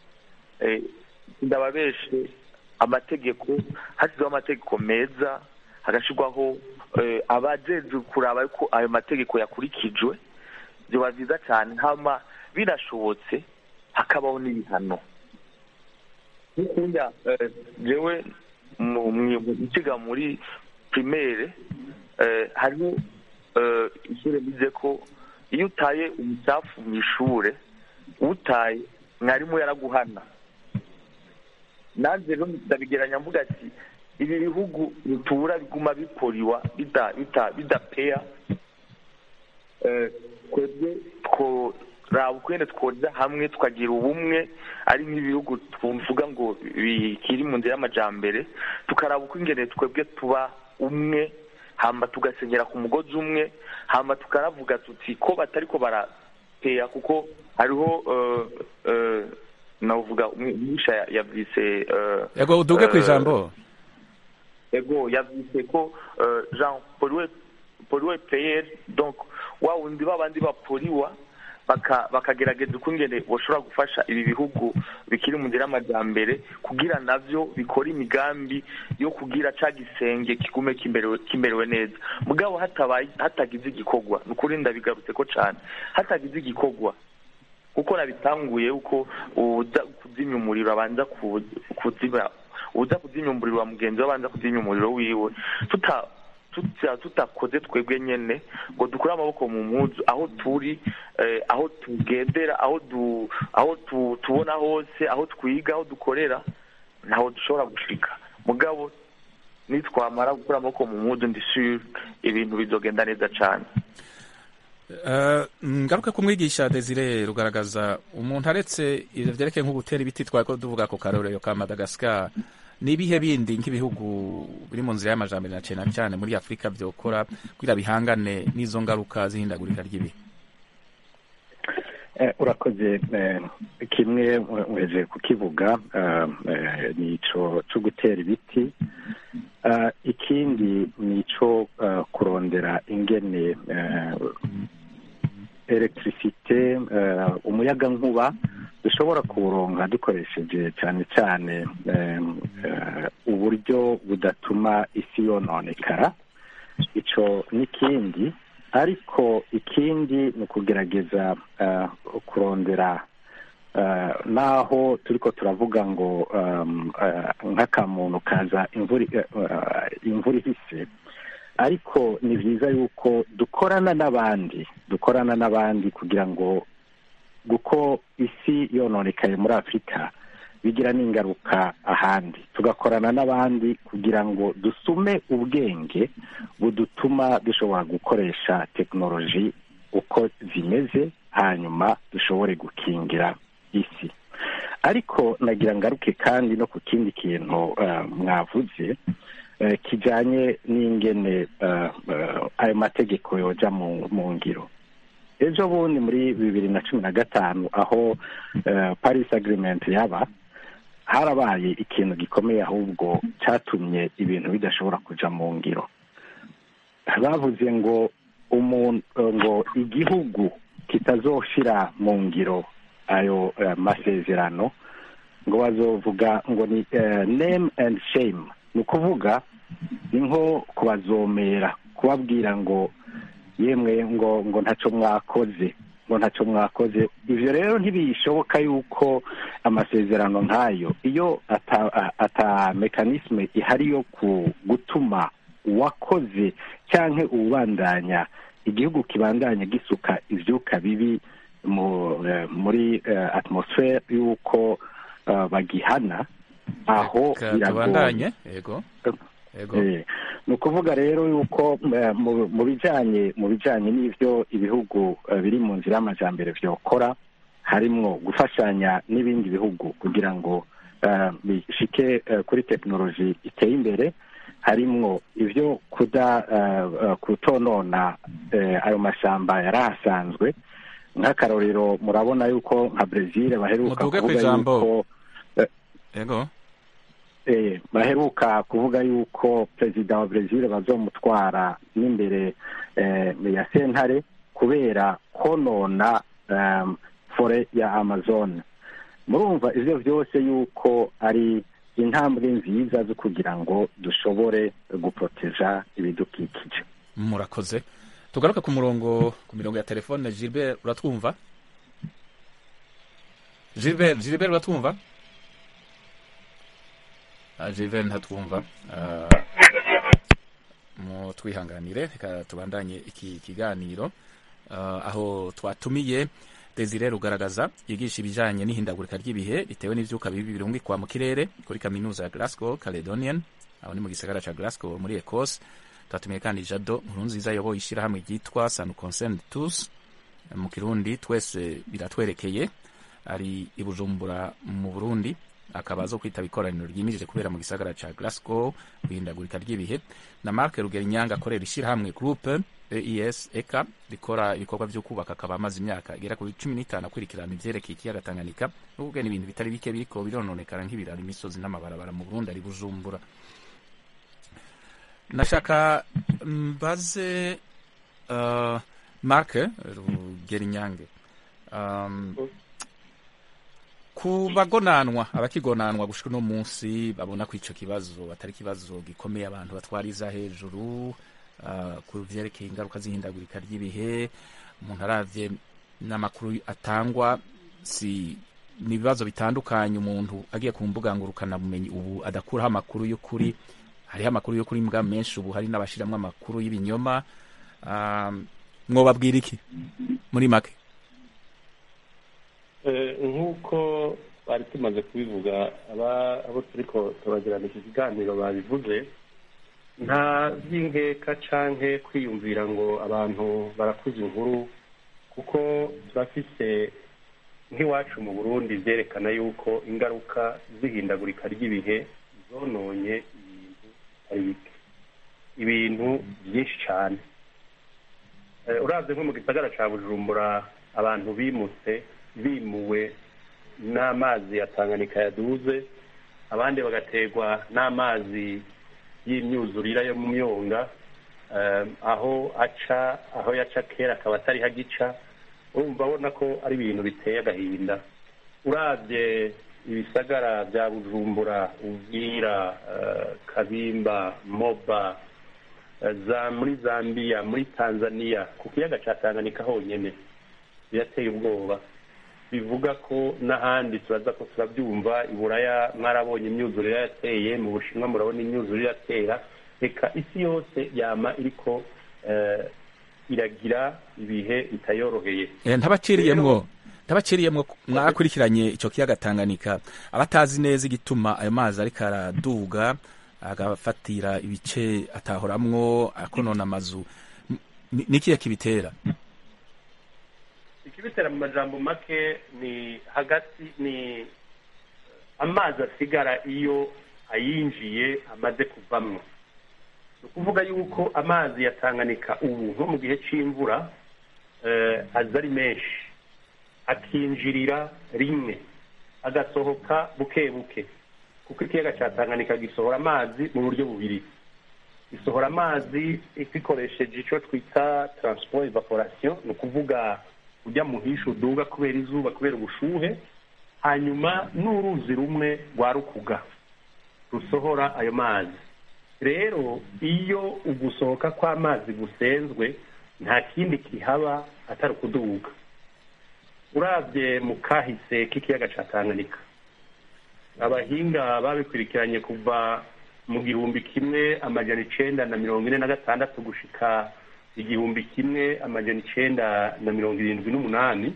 Speaker 6: ndababeshe amategeko hashyizweho amategeko meza hagashyirwaho abajejwe kuraba yuko ayo mategeko yakurikijwe biba byiza cyane hama binashobotse hakabaho n'ibihano nk'ukunya jewe nkiga muri primaire hariho ishure bize ko iyo utaye umucafu mu ishure utaye mwarimu yaraguhana nanjye rero ndabigeranya mvuga ati ibi bihugu bitura biguma bikoriwa bidapeya twebwe tworaba ukwene twoza hamwe tukagira ubumwe ari nk'ibihugu tuvuga ngo bikiri mu nzira y'amajambere tukaraba uko ingene twebwe tuba umwe hamba tugasenyera ku mugozi umwe hamba tukaravuga tuti ko batari ko barapeya kuko hariho eh, eh, navuga umwisha yavyise eh,
Speaker 1: yego uduge ku
Speaker 6: eh,
Speaker 1: ijambo
Speaker 6: ego yavyise ko eh, jean poliwe poliwe payer donc wa wundi babandi bapoliwa baka bakagerageza ukungene boshobora gufasha ibi bihugu bikiri mu nzira y'amajyambere kugira navyo bikora imigambi yo kugira ca gisenge kigume kimerewe kimerewe neza mugabo hatabaye hatagize igikorwa ni ukuri ndabigarutse ko cane hatagize igikorwa kuko nabitanguye uko uza kuzimya umuriro abanza ku- kuzimya uza kuzimya umuriro wa mugenzi we abanza kuzimya umuriro wiwe tuta tuta- tutakoze twebwe nyene ngo dukure amaboko mu mpuzu aho turi eh, aho tugendera aho du aho tu- tubona hose aho twiga aho dukorera ntaho dushobora gushika mugabo nitwamara gukura amaboko mu mpuzu ndi sure ibintu bizogenda neza cane
Speaker 1: Eh, ngaruka ku mwigisha desire rugaragaza umuntu aretse ivyo vyerekeye nko gutera ibiti twari ko tuvuga ku karorero ka madagascar n'ibihe bindi nk'ibihugu biri mu nzira y'amajambere na cyane cyane muri afurika vyokora kugira bihangane n'izo ngaruka z'ihindagurika ry'ibihe
Speaker 4: Eh, urakoze eh, kimwe uheje kukivuga eh, eh, ni ico co gutera ibiti Eh, ikindi ni ico eh, kurondera ingene eh, electricité eh, umuyaga nkuba dushobora kuwuronka dukoresheje cyane cyane eh, eh, uburyo budatuma isi yononekara ico n'ikindi ariko ikindi ni ukugerageza eh, kurondera eh, naho turiko turavuga ngo um, eh, nk'akamuntu kaza imvura eh, eh, imvura ihise ariko ni byiza yuko dukorana n'abandi dukorana n'abandi kugira ngo kuko isi yononekaye muri afurika bigira n'ingaruka ahandi tugakorana n'abandi kugira ngo dusume ubwenge budutuma dushobora gukoresha tekinoloji uko zimeze hanyuma dushobore gukingira isi ariko nagira ngaruke kandi no ku kindi kintu eh, mwavuze eh, kijanye n'ingene eh, eh, ayo mategeko yoja mu mu ngiro ejo bundi muri bibiri na cumi na gatanu aho eh, paris agreement yaba harabaye ikintu gikomeye ahubwo cyatumye ibintu bidashobora kuja mu ngiro bavuze ngo umuntu ngo igihugu kitazoshira mu ngiro ayo eh, masezerano ngo bazovuga ngo ni eh, name and shame ni ukuvuga ni nko kubazomera kubabwira ngo yemwe ngo ngo ntacyo mwakoze ngo ntacyo mwakoze ivyo rero ntibishoboka yuko amasezerano nk'ayo iyo ata, a- ata mekanisme ihari yo ku gutuma uwakoze canke uwubandanya igihugu kibandanya gisuka ivyuka bibi mu, eh, muri eh, atmosfere y'uko eh, bagihana aho
Speaker 1: Ka-
Speaker 4: biragoye
Speaker 1: tubandanye yego yego
Speaker 4: Eh, ni ukuvuga rero yuko eh, mu- mu bijanye mu bijanye n'ivyo ibihugu eh, biri mu nzira y'amajambere vyokora harimwo gufashanya n'ibindi bihugu kugira ngo eh, bishike eh, kuri tekinoloji iteye imbere harimwo ivyo kuda eh, eh, kutonona eh, ayo mashamba yari ahasanzwe nk'akarorero murabona yuko nka brezil baheruka
Speaker 1: Muduge
Speaker 4: kuvuga
Speaker 1: kw'ijambo.
Speaker 4: yuko
Speaker 1: yego
Speaker 4: eh, baheruka kuvuga yuko perezida wa brezil bazomutwara n'imbere eh, ya sentare kubera konona um, fore ya amazon murumva ivyo vyose yuko ari intambwe nziza zo kugira ngo dushobore guproteja ibidukikije
Speaker 1: murakoze tugaruke ku murongo ku mirongo ya telefone gilbert uratwumva gilbert gilbert uratwumva Ah, gilbert ntatwumva Ah, mu twihanganire reka tubandanye iki kiganiro Ah, aho twatumiye desire rugaragaza yigisha ibijanye n'ihindagurika ry'ibihe bitewe n'ivyuka bibi birungikwa mu kirere kuri kaminuza ya glasgow caledonian aho ni mu gisagara ca glasgow muri ecosse twatumiye kandi jado nkurunziza ayoboye ishyirahamwe ryitwa sanu concern tous mu kirundi twese biratwerekeye ari i bujumbura mu burundi akaba azo kwitaba ikoraniro ryimirije kubera mu gisagara ca Glasgow guhindagurika ry'ibihe na Mark Rugerinyanga akorera ishyirahamwe groupe EIS eka rikora ibikorwa vyo kubaka akaba amaze imyaka igera kuri cumi n'itanu akurikirana ivyerekeye ikiyaga Tanganyika n'ubwo n'ibintu bitari bike biriko birononekara nk'ibiraro imisozi n'amabarabara mu Burundi ari Bujumbura nashaka mbaze uh, Mark Rugerinyange um, ku bagonanwa abakigonanwa gushika uno munsi babona ko ico kibazo atari ikibazo gikomeye abantu batwariza hejuru uh, ku vyerekeye ingaruka z'ihindagurika ry'ibihe umuntu aravye n'amakuru atangwa si ni ibibazo bitandukanye umuntu agiye ku mbuga ngurukana bumenyi ubu adakuraho amakuru y'ukuri hariho amakuru y'ukuri mbwa menshi ubu hari n'abashiramwo amakuru y'ibinyoma um, mwobabwira iki muri make
Speaker 7: nk'uko bari tumaze kubivuga abo turiko turagirana iki kiganiro babivuze nta by'inkeka canke kwiyumvira ngo abantu barakuze inkuru kuko turafise nk'iwacu mu burundi vyerekana yuko ingaruka z'ihindagurika ry'ibihe zononye ibintu ari bike ibintu byinshi cane uravye nko mu gisagara ca bujumbura abantu bimutse bimuwe n'amazi ya tanganyika yaduze abandi bagaterwa n'amazi y'imyuzurira yo mu myonga aho aca aho yaca kera akaba atari hagica urumva abona ko ari ibintu biteye agahinda urabye ibisagara bya bujumbura ubwira kabimba moba za muri zambia muri tanzania ku kiyaga cya tanganyika honyine birateye ubwoba bivuga ko n'ahandi turaza ko turabyumva iburaya mwarabonye imyuzurire yateye mu bushinwa murabona imyuzurire yatera reka isi yose yama iriko iragira ibihe bitayoroheye
Speaker 1: ntabaciriyemwo ntabaciriyemwo mwakurikiranye icyo kiyaga tanganyika abatazi neza igituma ayo mazi ariko araduga agafatira ibice atahoramwo akonona amazu nikiye kibitera
Speaker 7: ikibitera mu majambo make ni hagati ni amazi asigara iyo ayinjiye amaze kuvamwo ni ukuvuga yuko amazi ya tanganyika ubu nko mu gihe cy'imvura aza ari menshi akinjirira rimwe agasohoka buke buke kuko ikiyaga cya tanganyika gisohora amazi mu buryo bubiri gisohora amazi gikoresheje icyo twita transport evaporation ni ukuvuga ujya muhisha uduga kubera izuba kubera ubushuhe hanyuma n'uruzi rumwe rwa rukuga rusohora ayo mazi rero iyo ugusohoka kw'amazi gusenzwe nta kindi kihaba atari ukuduga urabye mu kahise k'ikiyaga cya tanganyika abahinga babikurikiranye kuva mu gihumbi kimwe amajana icenda na mirongo ine na gatandatu gushika igihumbi kimwe amajana icenda na mirongo irindwi n'umunani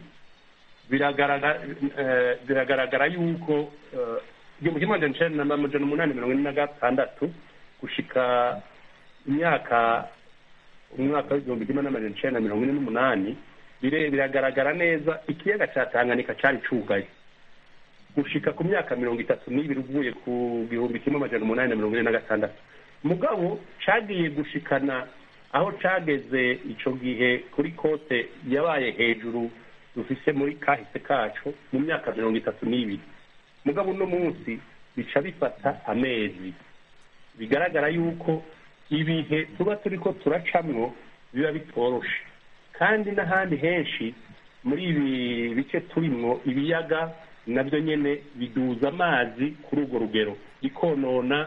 Speaker 7: biragaragara yuko igihumbi kimwe amajana icenda na amajana umunani mirongo ine na gatandatu gushika imyaka umwaka w'igihumbi kimwe n'amajana icenda na mirongo ine n'umunani biragaragara neza ikiyaga ca tanganyika cari cugaye gushika ku myaka mirongo itatu n'ibiri uvuye ku gihumbi kimwe amajana umunani na mirongo ine na gatandatu mugabo cagiye gushikana aho cageze ico gihe kuri kote yabaye hejuru dufise muri kahise kacu mu myaka mirongo itatu n'ibiri mugabo uno munsi bica bifata amezi bigaragara yuko ibihe tuba turiko turacamwo biba bitoroshe kandi n'ahandi henshi muri ibi bice turimwo ibiyaga nabyo nyene biduza amazi kuri urwo rugero bikonona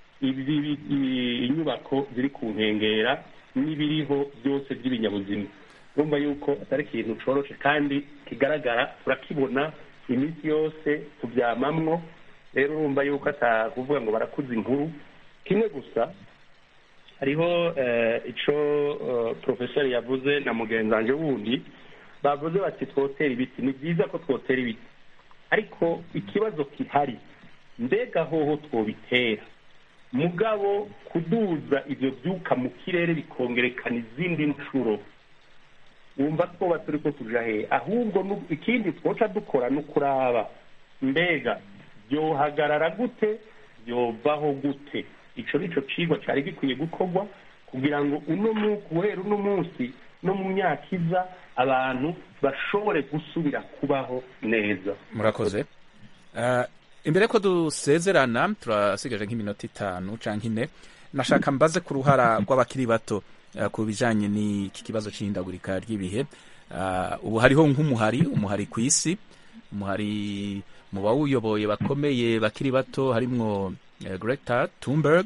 Speaker 7: inyubako ziri ku nkengera n'ibiriho byose by'ibinyabuzima urumva yuko atari ikintu coroshe kandi kigaragara turakibona iminsi yose tubyamamwo rero urumva yuko atakuvuga ngo barakuza inkuru kimwe gusa hariho ico porofeseri yavuze na mugenzi wanje wundi bavuze bati twotera ibiti ni byiza ko twotera ibiti ariko ikibazo kihari mbega hoho twobitera mugabo kuduza ivyo vyuka mu kirere bikongerekana izindi nshuro wumva twoba turiko tuja hehe ahubwo ikindi twoca dukora ni ukuraba mbega byohagarara gute byovaho gute ico nico cigwa cari gikwiye gukorwa kugira ngo uno mu guhera uno munsi no mu myaka iza abantu bashobore gusubira kubaho neza
Speaker 1: murakoze Eh, imbere ko dusezerana turasigaje nk'iminota itanu canke ine nashaka mbaze ku ruhara rw'abakiri bato eh, ku bijanye n'iki kibazo c'ihindagurika ry'ibihe Eh, ubu hariho nk'umuhari umuhari ku isi umuhari mu bawuyoboye bakomeye bakiri bato harimwo eh, Greta Thunberg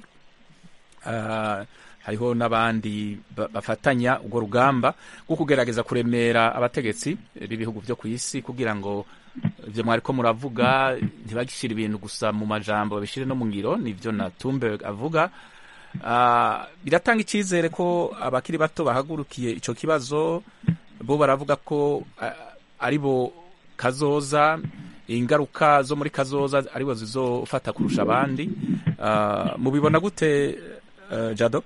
Speaker 1: Eh, hariho n'abandi ba- bafatanya urwo rugamba rwo kugerageza kuremera abategetsi b'ibihugu byo ku isi kugira ngo ibyo mwariko muravuga ntibagishire ibintu gusa mu majambo babishire no mu ngiro nivyo na Thunberg avuga Ah, biratanga icyizere ko abakiri bato bahagurukiye ico kibazo bo baravuga ko ah, ari bo kazoza ingaruka zo muri kazoza aribo zizofata kurusha abandi Ah, mubibona gute eh, jado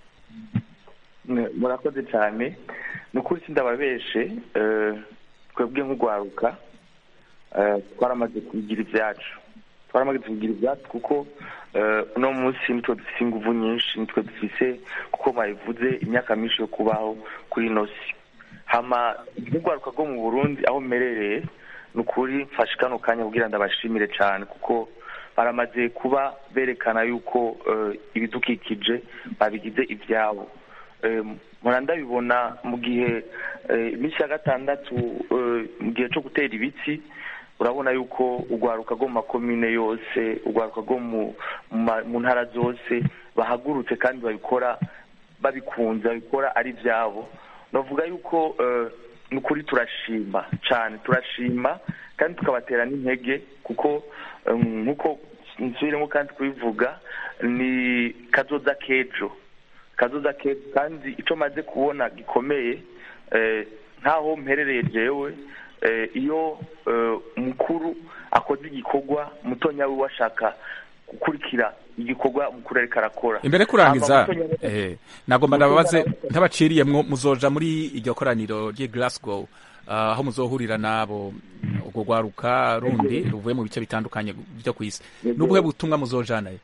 Speaker 6: Ne- murakoze cyane ni ukuri sindababeshe eh, twebwe nk'urwaruka eh, twaramaze kugira ibyacu twaramaze kugira ibyacu kuko eh, uno munsi nitwe dufise inguvu nyinshi nitwe dufise kuko babivuze imyaka myinshi yo kubaho kuri ino si hama nk'urwaruka rwo mu burundi aho mmerereye ni ukuri mfashe kano kanya kugira ndabashimire cyane kuko baramaze kuba berekana yuko eh, ibidukikije babigize ibyabo Eh, mpora ndabibona mu gihe eh, iminsi ya gatandatu eh, mu gihe cyo gutera ibiti urabona yuko urwaruka rwo mu makomine yose urwaruka rwo mu mu ma- mu ntara zose bahagurutse kandi babikora babikunze babikora ari ibyabo navuga yuko eh, ni ukuri turashima cyane turashima kandi tukabatera n'intege kuko eh, nk'uko nsubiremo kandi kubivuga ni kazoza k'ejo kazoza ke kandi icyo maze kubona gikomeye eh, nkaho mperereye jewe eh, iyo eh, mukuru akoze igikorwa mutonya wiwe ashaka gukurikira igikorwa mukuru ariko arakora
Speaker 1: imbere kurangiza
Speaker 6: Hama mutonya we-
Speaker 1: eh, nagomba ndababaze ntabaciriyemwo muzoja muri iryo koraniro ry'i Glasgow ah, aho muzohurira nabo urwo rwaruka rundi ruvuye mu bice bitandukanye byo ku isi n'ubuhe butumwa muzojanayo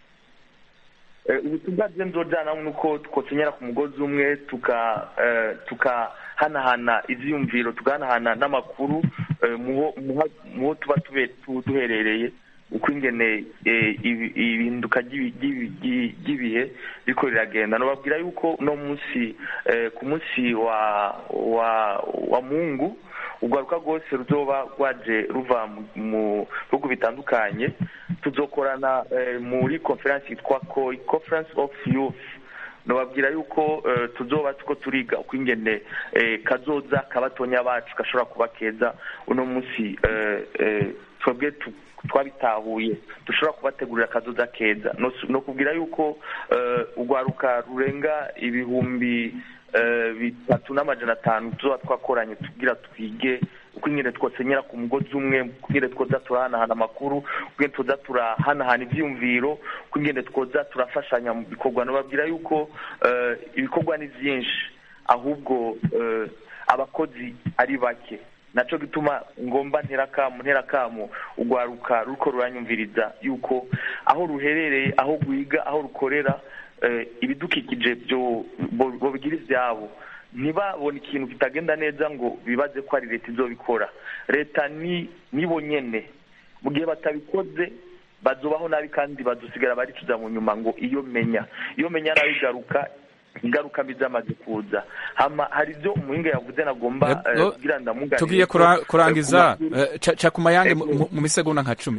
Speaker 6: Eh, ubutumwa bwe nzojana ni uko twosenyera ku mugozi umwe tuka eh, tukahanahana ivyiyumviro tugahanahana n'amakuru eh, muho muha- muho tuba tube- tu- duherereye uko ingene eh, ibi- ihinduka ry'ibi- ry'ibi- ry'i- ry'ibihe riko riragenda nobabwira yuko uno munsi eh, ku munsi wa wa wa mungu urwaruka rwose ruzoba rwaje ruva mu- mu bihugu bitandukanye tuzokorana eh, muri conference yitwa COI conference of youth nobabwira yuko eh, tuzoba tuko turiga uko ingene eh, kazoza kabatonya bacu gashobora kuba keza uno munsi eh, eh, twebwe tu- twabitahuye dushobora kubategurira akazoza keza no no kubwira yuko eh, urwaruka rurenga ibihumbi eh, bitatu n'amajana atanu tuzoba twakoranye tugira twige uko ingene twosenyera ku mugozi umwe uko ingene twoza turahanahana amakuru uko ingene twoza turahanahana ivyiyumviro uko ingene twoza turafashanya mu bikorwa nobabwira yuko eh, ibikorwa ni vyinshi ahubwo eh, abakozi ari bake naco gituma ngomba nterakamu nterakamu urwaruka ruko ruranyumviriza yuko aho ruherereye aho rwiga aho rukorera eh, ibidukikije byo bo- bobigira ivyabo ntibabone ikintu kitagenda neza ngo bibaze ko ari leta izobikora leta ni nibo nyene mu gihe batabikoze bazobaho nabi kandi badusigara baricuza mu nyuma ngo iyo menya iyo menya nabi igaruka ingaruka mbi zamaze kuza hama hari ibyo umuhinga yavuze nagomba
Speaker 1: Eh,
Speaker 6: eh,
Speaker 1: no,
Speaker 6: kugira ndamuganire
Speaker 1: tugiye kura- kurangiza eh, ca- ca ku mayange mu- mu- mu misegonda nka cumi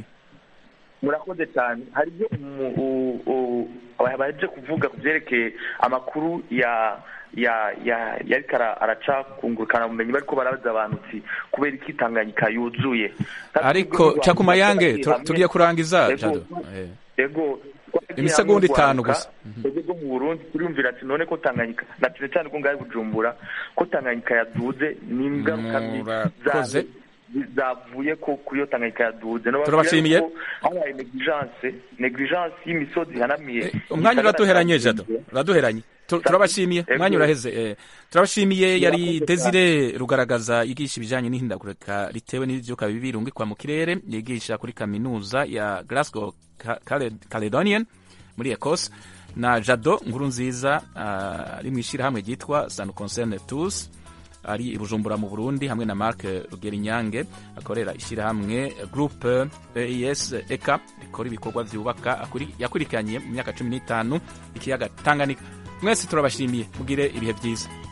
Speaker 6: murakoze cyane hari ibyo umu- u- u- baje kuvuga ku byerekeye amakuru ya ya ya yariko ara- araca kungurukana bumenyi bariko barabaza abantu uti kubera iki Tanganyika yuzuye
Speaker 1: ariko ca ku mayange tu- tugiye kurangiza
Speaker 6: Ego.
Speaker 1: jado Eh.
Speaker 6: ego
Speaker 1: Imisegonda itanu gusa.
Speaker 6: twebwe bwo mu burundi turiyumvira ati none ko tanganyika na cyane cyane ko ngahe bujumbura ko tanganyika yaduze ni ingaruka mbi
Speaker 1: murakoze
Speaker 6: zavuye ko kuri iyo tanganyika yaduze
Speaker 1: Turabashimiye.
Speaker 6: habaye negligence negligence y'imisozi ihanamiye
Speaker 1: umwanya uraduheranye jado uraduheranye Tu- turabashimiye
Speaker 6: Ego.
Speaker 1: umwanya uraheze eh, turabashimiye yari desire rugaragaza yigisha ibijanye n'ihindagurika ritewe n'ivyuka bibi birungikwa mu kirere yigisha kuri kaminuza ya glasgow Ca- Cale- caledonian muri ecosse na jado nkuru nziza ah, ari mu ishyirahamwe ryitwa san concerne tous ari i bujumbura mu burundi hamwe na mark rugerinyange akorera ishyirahamwe groupe eis eka rikora ibikorwa byubaka akuri- yakurikiranye mu myaka cumi n'itanu ikiyaga tanganyika mwese turabashimiye mugire ibihe byiza